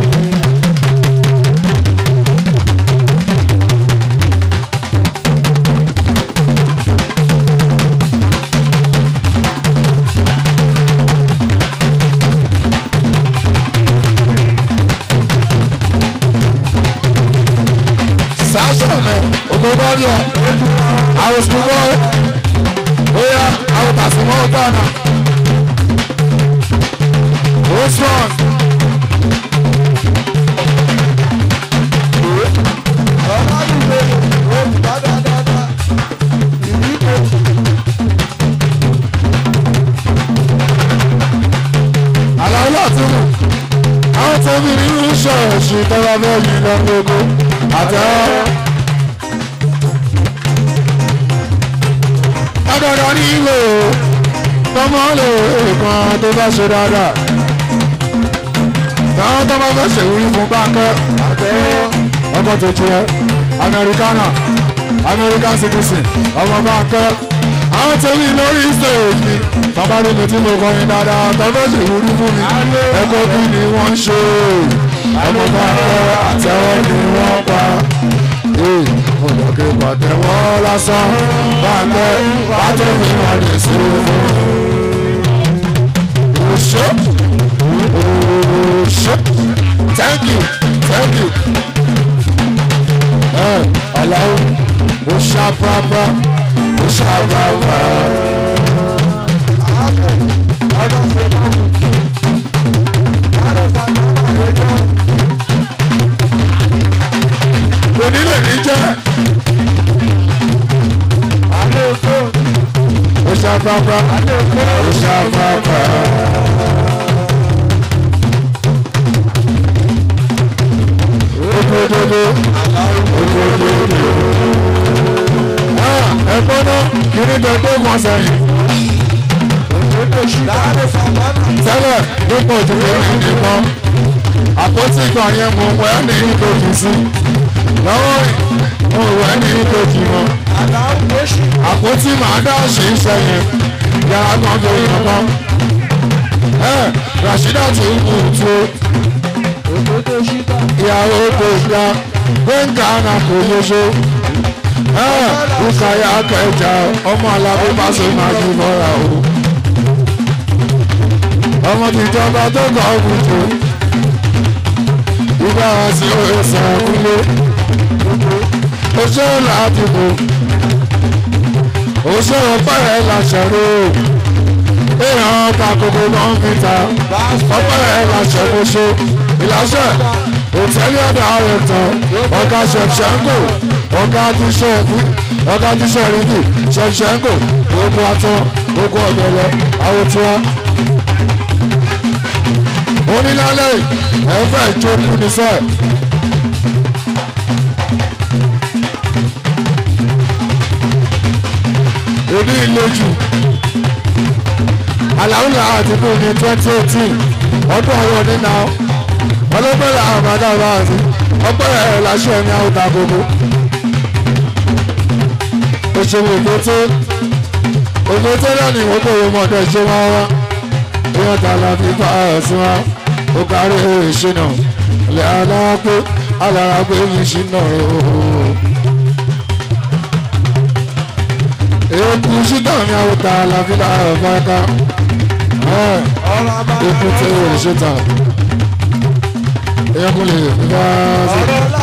sasha mẹ ogbobọdọ àwòsùnwó bóyá àwòtàsùnwó gbọnà ó strong Ọlá mi lè. Ó bá dáadáa. nínú ṣọ́ọ̀ṣì tọ́lá fẹ́ yìí lọ gbogbo àtẹ́wọ́. Agbada nílò tọmọ lè kan tó bá ṣe dáadáa. Táwọn tó bá fẹ́ ṣèwúrí fún báńkẹ́ àtẹ́wọ́ ọkọ̀ tó jẹ́ Amẹ́ríkánà American citizen ọmọ báńkẹ́. Àwọn tẹ̀lé lórí stéèjì bàbá mi mi tí mo kọrin dáadáa tó fẹ́ ṣèwúrí fún mi. Ẹ̀kọ́ bí ni wọ́n ń ṣe ọmọ báńkẹ́ àtẹ́wọ́ ni wọ́n pa olùkẹ́ pàtẹ́wọ́ lásán bàtẹ́ bàtẹ́ mi wà ní sùúrù. Òṣè òṣè thank you thank you. Ẹ aláwọ̀ ó ṣàpàpà ó ṣàpàpà. Onílé ní jẹ́. Ó ṣàpàpà ó ṣàpàpà. Ogododo ogododo. Ẹ̀gbọ́n náà kiri dọ̀gbọ́ wọn sẹ́yìn. Tẹ́lẹ̀ nípa òjòjò yìí nìkan. Àpótí ìgbà yẹn mo wẹ́ ní ìkojì sí. Lọ́wọ́ mo wẹ́ ní ìkojì wọn. Àpótí màá dá ṣe ń sẹ́yìn. Yàrá kan tó yàn kan. Ẹ Rashida tó ń kú tó. Ìyàwó kò gbà gbẹ̀ngà náà kò yọṣọ. Ẹ Ukaya kẹjà ọmọ alábí pàṣẹ máa yí mọ́ra o. Ọmọ tìjọba tó kọ̀ ọ́ kùtù ìgbà sí ẹsẹ̀ kúlé oṣù làdìbò oṣù ọpẹ́rẹ́ làṣẹrò èèyàn kakoko náà ń fìta ọpẹ́rẹ́ làṣẹkóso ìlàṣẹ òtẹ́lẹ̀ ọ̀dà rẹ̀ tán ọ̀gá ṣẹ̀ṣẹ̀ńkò ọ̀gá tíṣẹ̀ ọ̀gá tíṣẹ̀ rìndì ṣẹ̀ṣẹ̀ńkò gbogbo atọ́ gbogbo ọ̀gbẹ̀rẹ̀ àwòtúwa onílàlẹ̀ ẹ̀fẹ̀ ìjókòó nífẹ̀. òní ìlójú aláwùlà àdìbò ní twenty eighteen ọdún ọ̀rọ̀ nínà ọlọ́pẹ̀lẹ̀ àmàdà báàsì ọpẹ́rẹ́ ẹ̀ láṣẹ ní àwùjọ gbogbo. òṣèlú ògbótó ògbótó náà ni ìwọ́n kò wọ́n mọ̀ọ́dọ̀ ṣé wọ́n wá ìyẹn tààlà fi bá ẹ̀ sí wa ó kárí ìṣìnà ilẹ̀ aláàpẹ́ aláràpẹ́ ìṣìnà ooo. èkú ṣídà ní àwòtá àlàfíà àbáká èkú tí ó lè ṣètà èkú lè fi bá sí.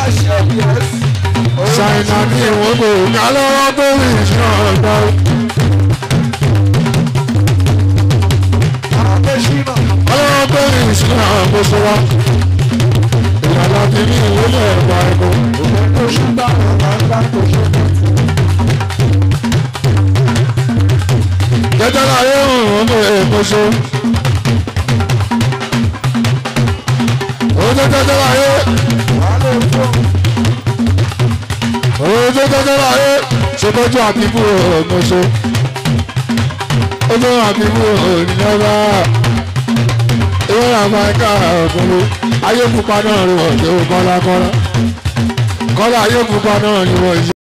ṣàìnà ní ìwọ̀n kò ní alọ́wọ́ tó rí ìṣìnà ọ̀gbà. ọlọ́wọ́ tó rí ìṣìnà àgbóṣe wa ìyàlá ti ní ìwọlé ẹ̀gbà ẹ̀kọ́. jẹjẹ láyé òun ní èkóso. òun tó jẹjẹ láyé. òun tó jẹjẹ láyé. ṣètọ́jú àbíbú òmòṣe. ojú àbíbú òníyànbá. ìwé àmàkà ọ̀gbọ́n ayé pupa náà rí wọ́n ṣe kọ́lá kọ́lá. kọ́lá ayé pupa náà rí wọ́n ṣe.